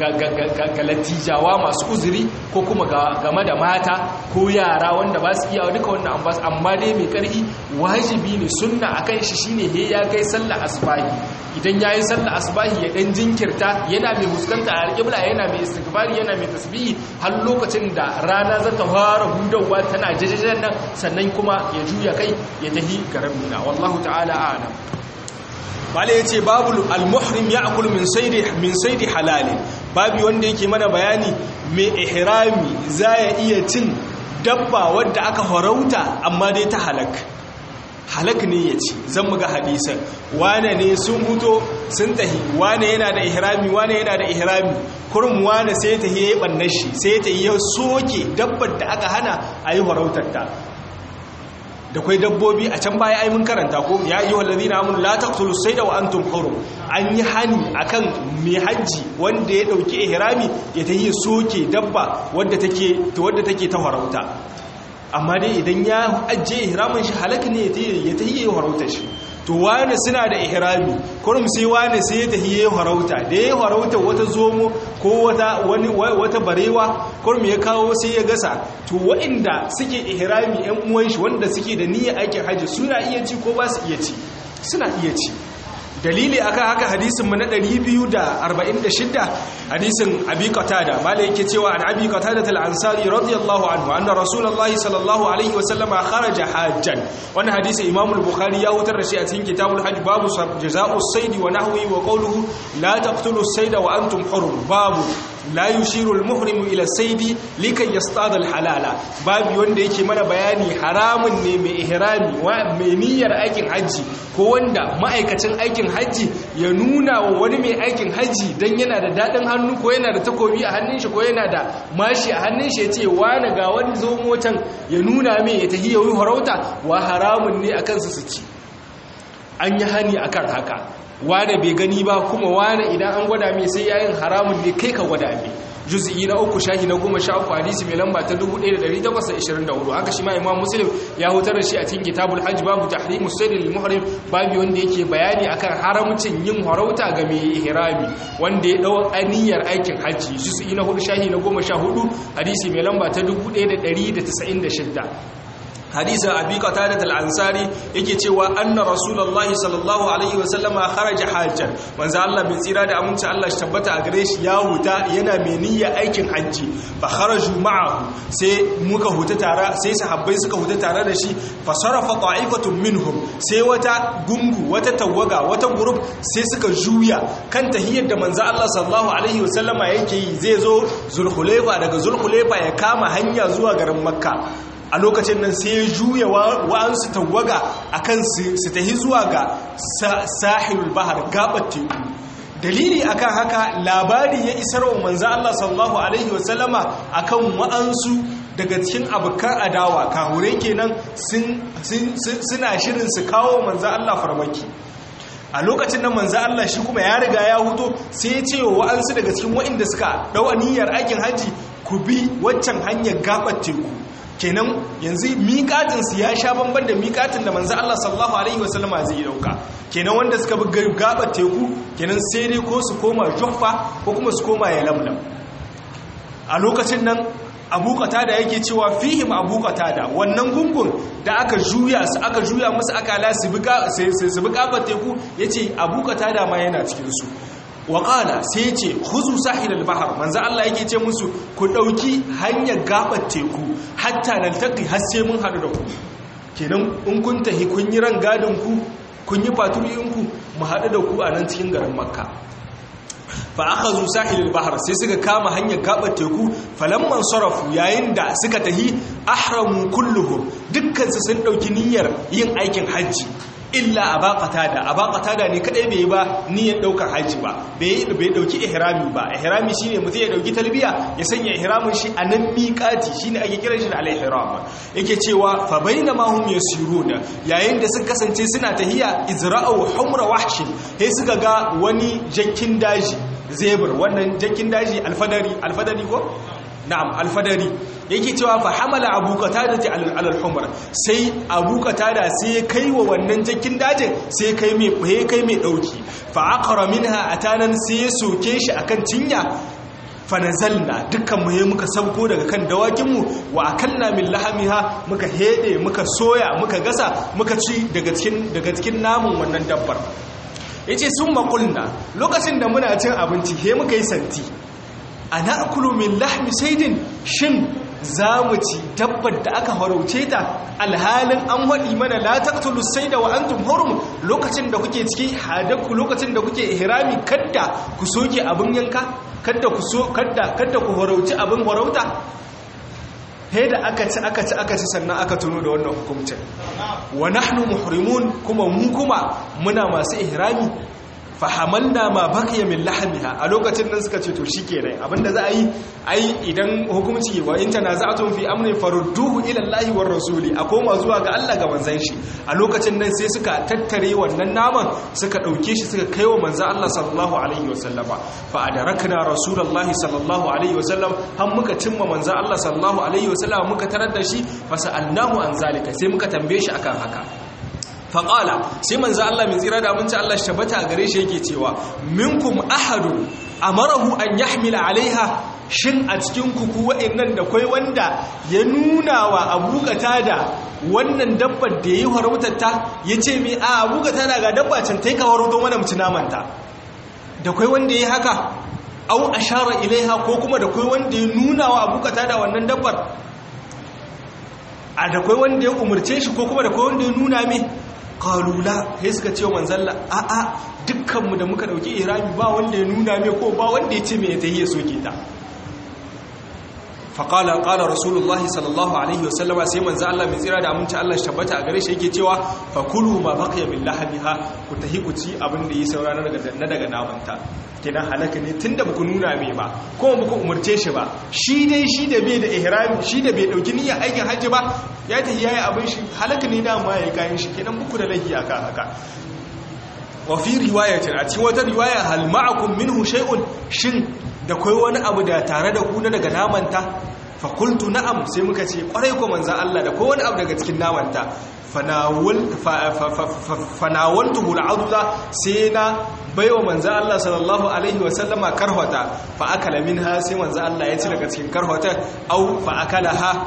ga latijawa masu uzuri ko kuma game da mata ko yara wanda ba su iya duka wannan ambas amma dai mai karfi wajibi ne sunna akan shi shine he ya kai sallah asbahi idan yayi sallah asbahi ya dan jinkirta yana mai huskanta alqibla yana mai istighfari yana mai tasbihi har lokacin da rana za ta fara hudawa tana jajajen nan sannan kuma ya juya kai ya tahi garin mina wallahu ta'ala a'lam bale yace babu al-muhrim ya'kul min saydi min saydi halal babu wanda yake mana bayani mai ihrami zai iya cin dabba wadda aka farauta amma dai ta halak halak ne ya ci zan muga hadisan wane ne sun huto sun tahi wane yana da ihrami wane yana da ihrami kurum wane sai ta yi bannan shi sai ta yi soke dabbar da aka hana a yi farautar ta da kwai dabbobi a can baya ai mun karanta ko ya yi wallazi na amun la taqtulu sayda wa antum hurum an yi hani akan mai hajji wanda ya dauki ihrami ya ta yi soke dabba wadda take wadda take ta farauta amma dai idan ya ajiye ihramin shi halaka ne ya ta yi harauta shi to wane suna da ihrami kurum sai wane sai ya tafi yayin harauta da yayin harauta wata zomo ko wata wani wata barewa kurum ya kawo sai ya gasa to waɗanda suke ihrami ƴan uwan shi wanda suke da niyyar aikin haji suna iya ci ko ba su iya ci suna iya ci dalili akan haka hadisin mu na 246 hadisin abi qatada malai yake cewa an abi qatada al-ansari radiyallahu anhu anna rasulullahi sallallahu alaihi wasallam kharaja hajjan wannan hadisi imam al-bukhari ya hutar da shi a cikin kitabul hajj babu jazaa'u as-sayd wa nahwi wa qawluhu la taqtulu as-sayda wa antum hurum babu la yushiru al-muhrim ila as-sayd likay yastada al-halala babu wanda yake mana bayani haramun ne mai ihrami wa mai niyyar aikin haji ko wanda ma'aikacin aikin hajji ya nuna wa wani mai aikin hajji don yana da daɗin hannu ko yana da takobi a hannun shi ko yana da mashi a hannun shi ya ce wane ga wani zo motan ya nuna mai ya tahi yawon harauta wa haramun ne a kansu su ci an yi hani a kan haka wane bai gani ba kuma wane idan an gwada mai sai yayin haramun ne kai ka gwada mai juz'i na uku shahi na goma sha uku hadisi mai lamba ta 1824 haka shi ma imam muslim ya hutar da shi a cikin kitabul hajj babu tahrimu sayyid lil muhrim babu wanda yake bayani akan haramcin yin harauta ga mai ihrami wanda ya dau aniyar aikin hajji juz'i na hudu shahi na goma sha hudu hadisi mai lamba ta 1196 hadisin abi qatadah al-ansari yake cewa anna rasulullahi sallallahu alaihi wa sallama kharaja hajjan manzo Allah bai tsira da aminci Allah shi tabbata a gare shi ya huta yana mai niyyar aikin hajji fa kharaju ma'ahu sai muka huta tare sai sahabbai suka huta tare da shi fa sarafa ta'ifatun minhum sai wata gungu wata tawaga wata group sai suka juya kan tahiyyar da manzo Allah sallallahu alaihi wa sallama yake yi zai zo zulhulaifa daga zulhulaifa ya kama hanya zuwa garin makka a lokacin nan sai ya juya wa'ansu tawaga a kan su tahi zuwa ga sahilul bahar gabar teku dalili akan haka labari ya isar wa manzo Allah sallallahu alaihi wasallama akan wa'ansu daga cikin abokan adawa kahure kenan suna shirin su kawo manzo Allah farmaki a lokacin nan manzo Allah shi kuma ya riga ya huto sai ya ce wa wa'ansu daga cikin wa'inda suka dau aniyar aikin haji ku bi waccan hanyar gabar teku kenan yanzu miƙatinsu ya sha bamban da miƙatin da manzo Allah sallallahu alaihi wasallama zai dauka kenan wanda suka bi gabar teku kenan sai dai ko su koma Juhfa ko kuma su koma Yalamlam a lokacin nan Abu Qatada yake cewa fihim Abu Qatada wannan gungun da aka juya su aka juya musu akala su bi su bi gabar teku yace Abu Qatada ma yana cikin su waƙala sai ce huzu sahilal bahar manzo Allah yake ce musu ku ɗauki hanyar gabar teku hatta naltaqi har sai mun haɗu da ku kenan in kun tahi kun yi ran gadin ku kun yi faturiyin ku mu haɗu da ku a nan cikin garin makka fa akhadhu sahilal bahar sai suka kama hanyar gabar teku falamman sarafu yayin da suka tahi ahramu kulluhum dukkan su sun ɗauki niyyar yin aikin hajji illa abaqata da abaqata da ne kadai bai ba niyyar daukar haji ba bai bai dauki ihrami ba ihrami shine mutum ya dauki talbiya ya sanya ihramin shi a nan miqati shine ake kiran shi da al-ihram yake cewa fa bainama hum yasiruna yayin da suka kasance suna tahiya izra'u humra wahshin sai suka ga wani jakkin daji zebur wannan jakkin daji alfadari alfadari ko na'am alfadari yake cewa fa hamala abu qatada ta alal humra sai abu qatada sai kai wa wannan jakin dajin sai kai mai kai kai mai dauki fa aqra minha atanan sai ya soke shi akan cinya fa nazalna dukkan mu muka sauko daga kan dawakin mu wa akalna min lahamiha muka hede muka soya muka gasa muka ci daga cikin daga cikin namun wannan dabbar yace sun makulna lokacin da muna cin abinci he muka yi santi ana akulu min lahmi saidin shin za mu ci dabbar da aka harauce ta alhalin an waɗi mana la taqtulu sayda wa antum hurum lokacin da kuke cikin hadaku lokacin da kuke ihrami kadda ku soke abin yanka kadda ku so kadda kadda ku harauci abin harauta he da aka ci aka ci aka ci sannan aka tuno da wannan hukuncin wa nahnu muhrimun kuma mu kuma muna masu ihrami fahamalna ma baqiya min lahmiha a lokacin nan suka ce to shikenan abinda za a yi ai idan hukunci wa in tanaza'tum fi amrin farudduhu ila Allahi war rasuli a koma zuwa ga Allah ga manzon shi a lokacin nan sai suka tattare wannan naman suka dauke shi suka kaiwa manzon Allah sallallahu alaihi wasallama fa adarakna rasulullahi sallallahu alaihi wasallam har muka cimma manzon Allah sallallahu alaihi wasallam muka tarar da shi fa sa'alnahu an zalika sai muka tambaye shi akan haka faƙala sai manzo Allah mai tsira da abinci Allah shabata a gare shi yake cewa minkum ahadu amarahu an yahmila alaiha shin a cikin kuku wa'annan da kai wanda ya nuna wa abukata da wannan dabbar da yayi harautar ta yace me a abukata da ga dabba can tai ka harauto mana mutu namanta da kai wanda yayi haka au ashara ilaiha ko kuma da kai wanda ya nuna wa abukata da wannan dabbar a da kai wanda ya umurce shi ko kuma da kai wanda ya nuna me kalula sai suka ce manzalla a a dukkanmu da muka dauki irami ba wanda ya nuna mai ko ba wanda ya ce mai ta hiya soke ta faƙala ƙala rasulullahi sallallahu alaihi wasallama sai manzo Allah mai tsira da aminci Allah tabbata a gare shi yake cewa fakulu ma baqiya min lahamiha ku tahi ku ci abin da yi saura na daga na daga namanta kenan halaka ne tunda baku nuna mai ba ko baku umurce shi ba shi dai shi da bai da ihrami shi da bai dauki niyyar aikin hajji ba ya tafi yayi abin shi halaka ne da ma yayi kayan shi kenan buku da lahi akan haka wa fi riwayatin a cikin wata riwaya hal ma'akum minhu shay'un shin da kai wani abu da tare da ku na daga namanta fa qultu na'am sai muka ce kwarai ko manzo Allah da kai wani abu daga cikin namanta fanawul fanawaltuhu al'adza sai na baiwa manzo Allah sallallahu alaihi wa sallama karhata fa akala minha sai manzo Allah ya ci daga cikin karhata au fa akalaha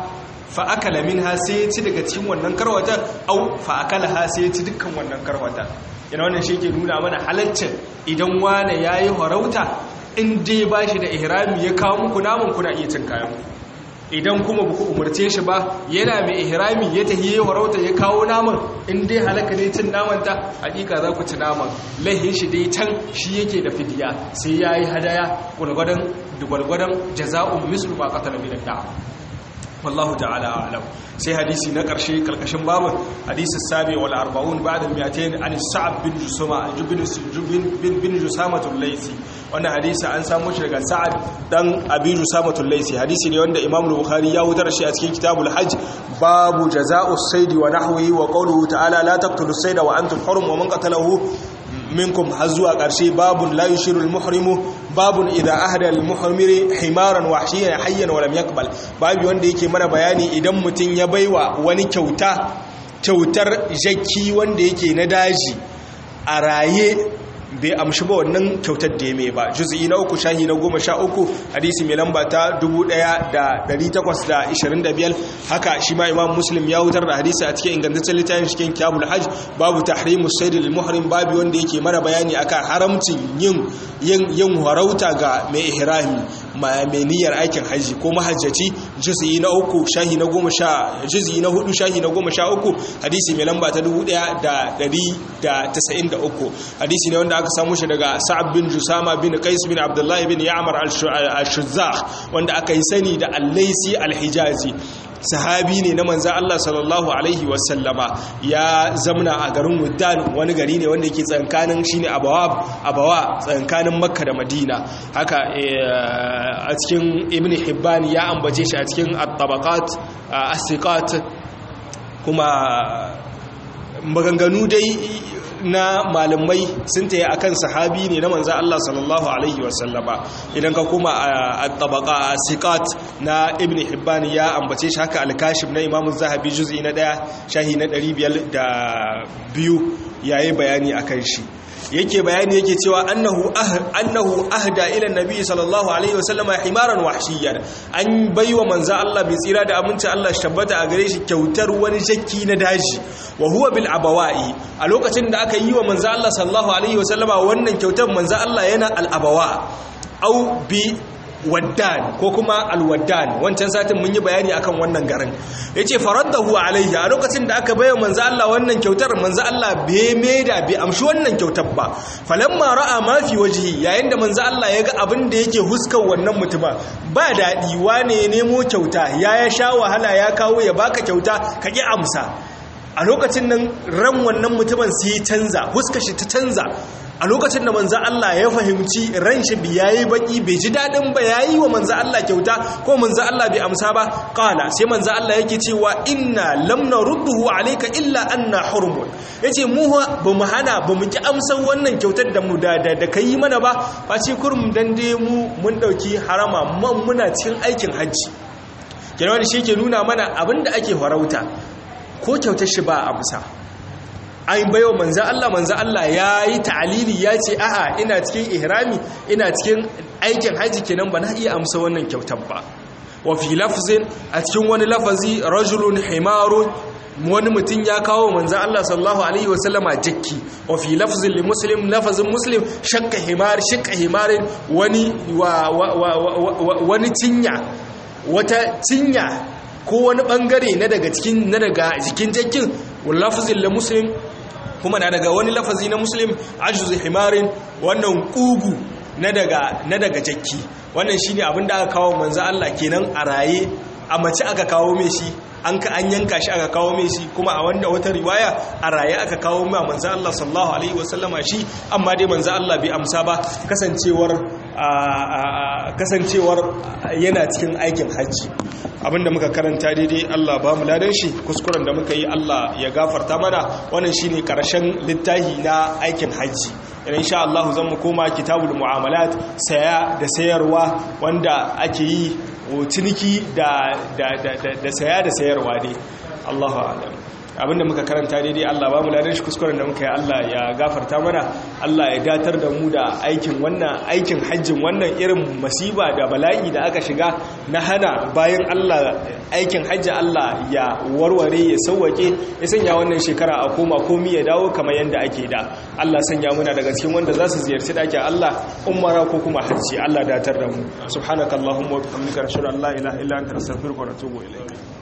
fa akala minha sai ya ci daga cikin wannan karwata au fa akala ha sai ya ci dukkan wannan karwata yana wannan shi ke nuna mana halaccin idan wane yayi harauta in dai bashi da ihrami ya kawo muku namun kuna iya cin kayan idan kuma buku umarce shi ba yana mai ihrami ya tahi ya warauta ya kawo naman in dai halaka ne cin naman ta hakika za ku ci naman laihin shi dai can shi yake da fidiya sai ya yi hadaya gwalgwadon gwalgwadon jaza'un mislu ba qatala min da wallahu ta'ala a'lam sai hadisi na karshe karkashin babu hadisi sabi wal 40 ba'da al-200 an sa'ab bin jusama bin bin bin jusama al-laysi wannan hadisi an samu shi daga sa'ad dan abi jusama al-laysi hadisi ne wanda imam bukhari ya wutar shi a cikin kitabul hajj babu jaza'u as-sayd wa nahwihi wa qawluhu ta'ala la taqtulu as-sayda wa antum hurum wa man qatalahu minkum har zuwa ƙarshe babun la yushiru al-muhrimu babun idza ahda al-muhrimiri himaran wahshiyan hayyan wa lam yaqbal babu wanda yake mana bayani idan mutun ya baiwa wani kyauta kyautar jakki wanda yake na daji a raye bai amshi ba wannan kyautar da ya mai ba juz'i na uku shahi na goma sha uku hadisi mai lamba ta 1825 haka shi ma imam muslim ya wutar da hadisi a cikin ingantaccen littafin cikin kyabul hajj babu tahrimu sayyidil muhrim babu wanda yake mana bayani akan haramcin yin yin yin harauta ga mai ihrami mai niyyar aikin haji ko mahajjaci juz'i na uku shahi na goma sha juz'i na hudu shahi na goma sha uku hadisi mai lamba ta 1193 hadisi ne wanda aka samu shi daga sa'ab bin jusama bin qais bin abdullahi bin ya'mar al-shuzzah wanda aka yi sani da al-laisi al-hijazi sahabi ne na manzan Allah sallallahu Alaihi wasallama ya zamna a garin Wuddan wani gari ne wanda ke tsankanin shi ne abawa tsankanin makka da madina haka a cikin ibn hibban ya ambace shi a cikin at-tabaqat as kuma maganganu dai na malamai sun taya akan sahabi ne na manzan Allah sallallahu Alaihi wasallama idan ka kuma a tabaka a sikat na ibn hibban ya ambace shi haka alkashif na imamun zahabi juz'i na daya shahi na 502 yayi bayani akan shi yake bayani yake cewa annahu annahu ahda ila nabi sallallahu alaihi wasallama himaran wahshiyan an baiwa manzo Allah bai tsira da aminci Allah tabbata a gare shi kyautar wani jakki na daji wa huwa bil abawai a lokacin da aka yi wa manzo Allah sallallahu alaihi wasallama wannan kyautar manzo Allah yana al abawa au bi waddan ko kuma alwaddan wancan satin mun yi bayani akan wannan garin yace faraddahu alaihi a lokacin da aka bayyana manzo Allah wannan kyautar manzo Allah bai maida bai amshi wannan kyautar ba falamma ra'a ma fi wajhi yayin da manzo Allah ya ga abin da yake huskar wannan mutuma ba dadi wane ya nemo kyauta ya ya sha wahala ya kawo ya baka kyauta ka ki amsa a lokacin nan ran wannan mutumin sai canza huskar shi ta canza a lokacin da manzan Allah ya fahimci ran shi bi yayi baki bai ji dadin ba yayi wa manzan Allah kyauta ko manzan Allah bai amsa ba qala sai manzan Allah yake cewa inna lam narudduhu alayka illa anna hurmun yace mu ba mu hana ba mu ki amsan wannan kyautar da mu da da kai mana ba face kurum dan dai mu mun dauki harama man muna cikin aikin hajji kenan shi ke nuna mana abinda ake farauta ko kyautar shi ba amsa an baiwa manzan Allah manzan Allah ya yi ta'alili ya ce a'a ina cikin ihrami ina cikin aikin haji kenan ba na iya amsa wannan kyautar ba wa fi lafzin a cikin wani lafazi rajulun himarun wani mutum ya kawo manzan Allah sallallahu alaihi wasallama jakki wa fi lafzin li muslim lafazin muslim shakka himar shakka himarin wani wani cinya wata cinya ko wani bangare na daga cikin na daga jikin jakkin lafzin li muslim kuma na daga wani lafazi na muslim ajuz himarin wannan kugu na daga na daga jakki wannan shine abin da aka kawo manzo Allah kenan a raye a mace aka kawo mai shi an ka an yanka shi aka kawo mai shi kuma a wanda wata riwaya a raye aka kawo mai manzo Allah sallallahu alaihi wasallama shi amma dai manzo Allah bai amsa ba kasancewar kasancewar yana cikin aikin hajji abinda muka karanta daidai Allah ba mu ladan shi kuskuren da muka yi Allah ya gafarta mana wannan shine karshen littafi na aikin hajji idan insha Allah zan mu koma kitabul muamalat saya da sayarwa wanda ake yi ciniki da da da saya da sayarwa dai Allahu a'lam abinda muka karanta daidai Allah ba mu ladan shi kuskuren da muka yi Allah ya gafarta mana Allah ya datar da mu da aikin wannan aikin hajjin wannan irin masiba da bala'i da aka shiga na hana bayan Allah aikin hajji Allah ya warware ya sauwake ya sanya wannan shekara a koma komi ya dawo kamar yadda ake da Allah sanya muna daga cikin wanda za su ziyarci dakin Allah umara ko kuma hajji Allah datar da mu subhanakallahumma wa bihamdika ashhadu an la ilaha illa anta astaghfiruka wa atubu ilayk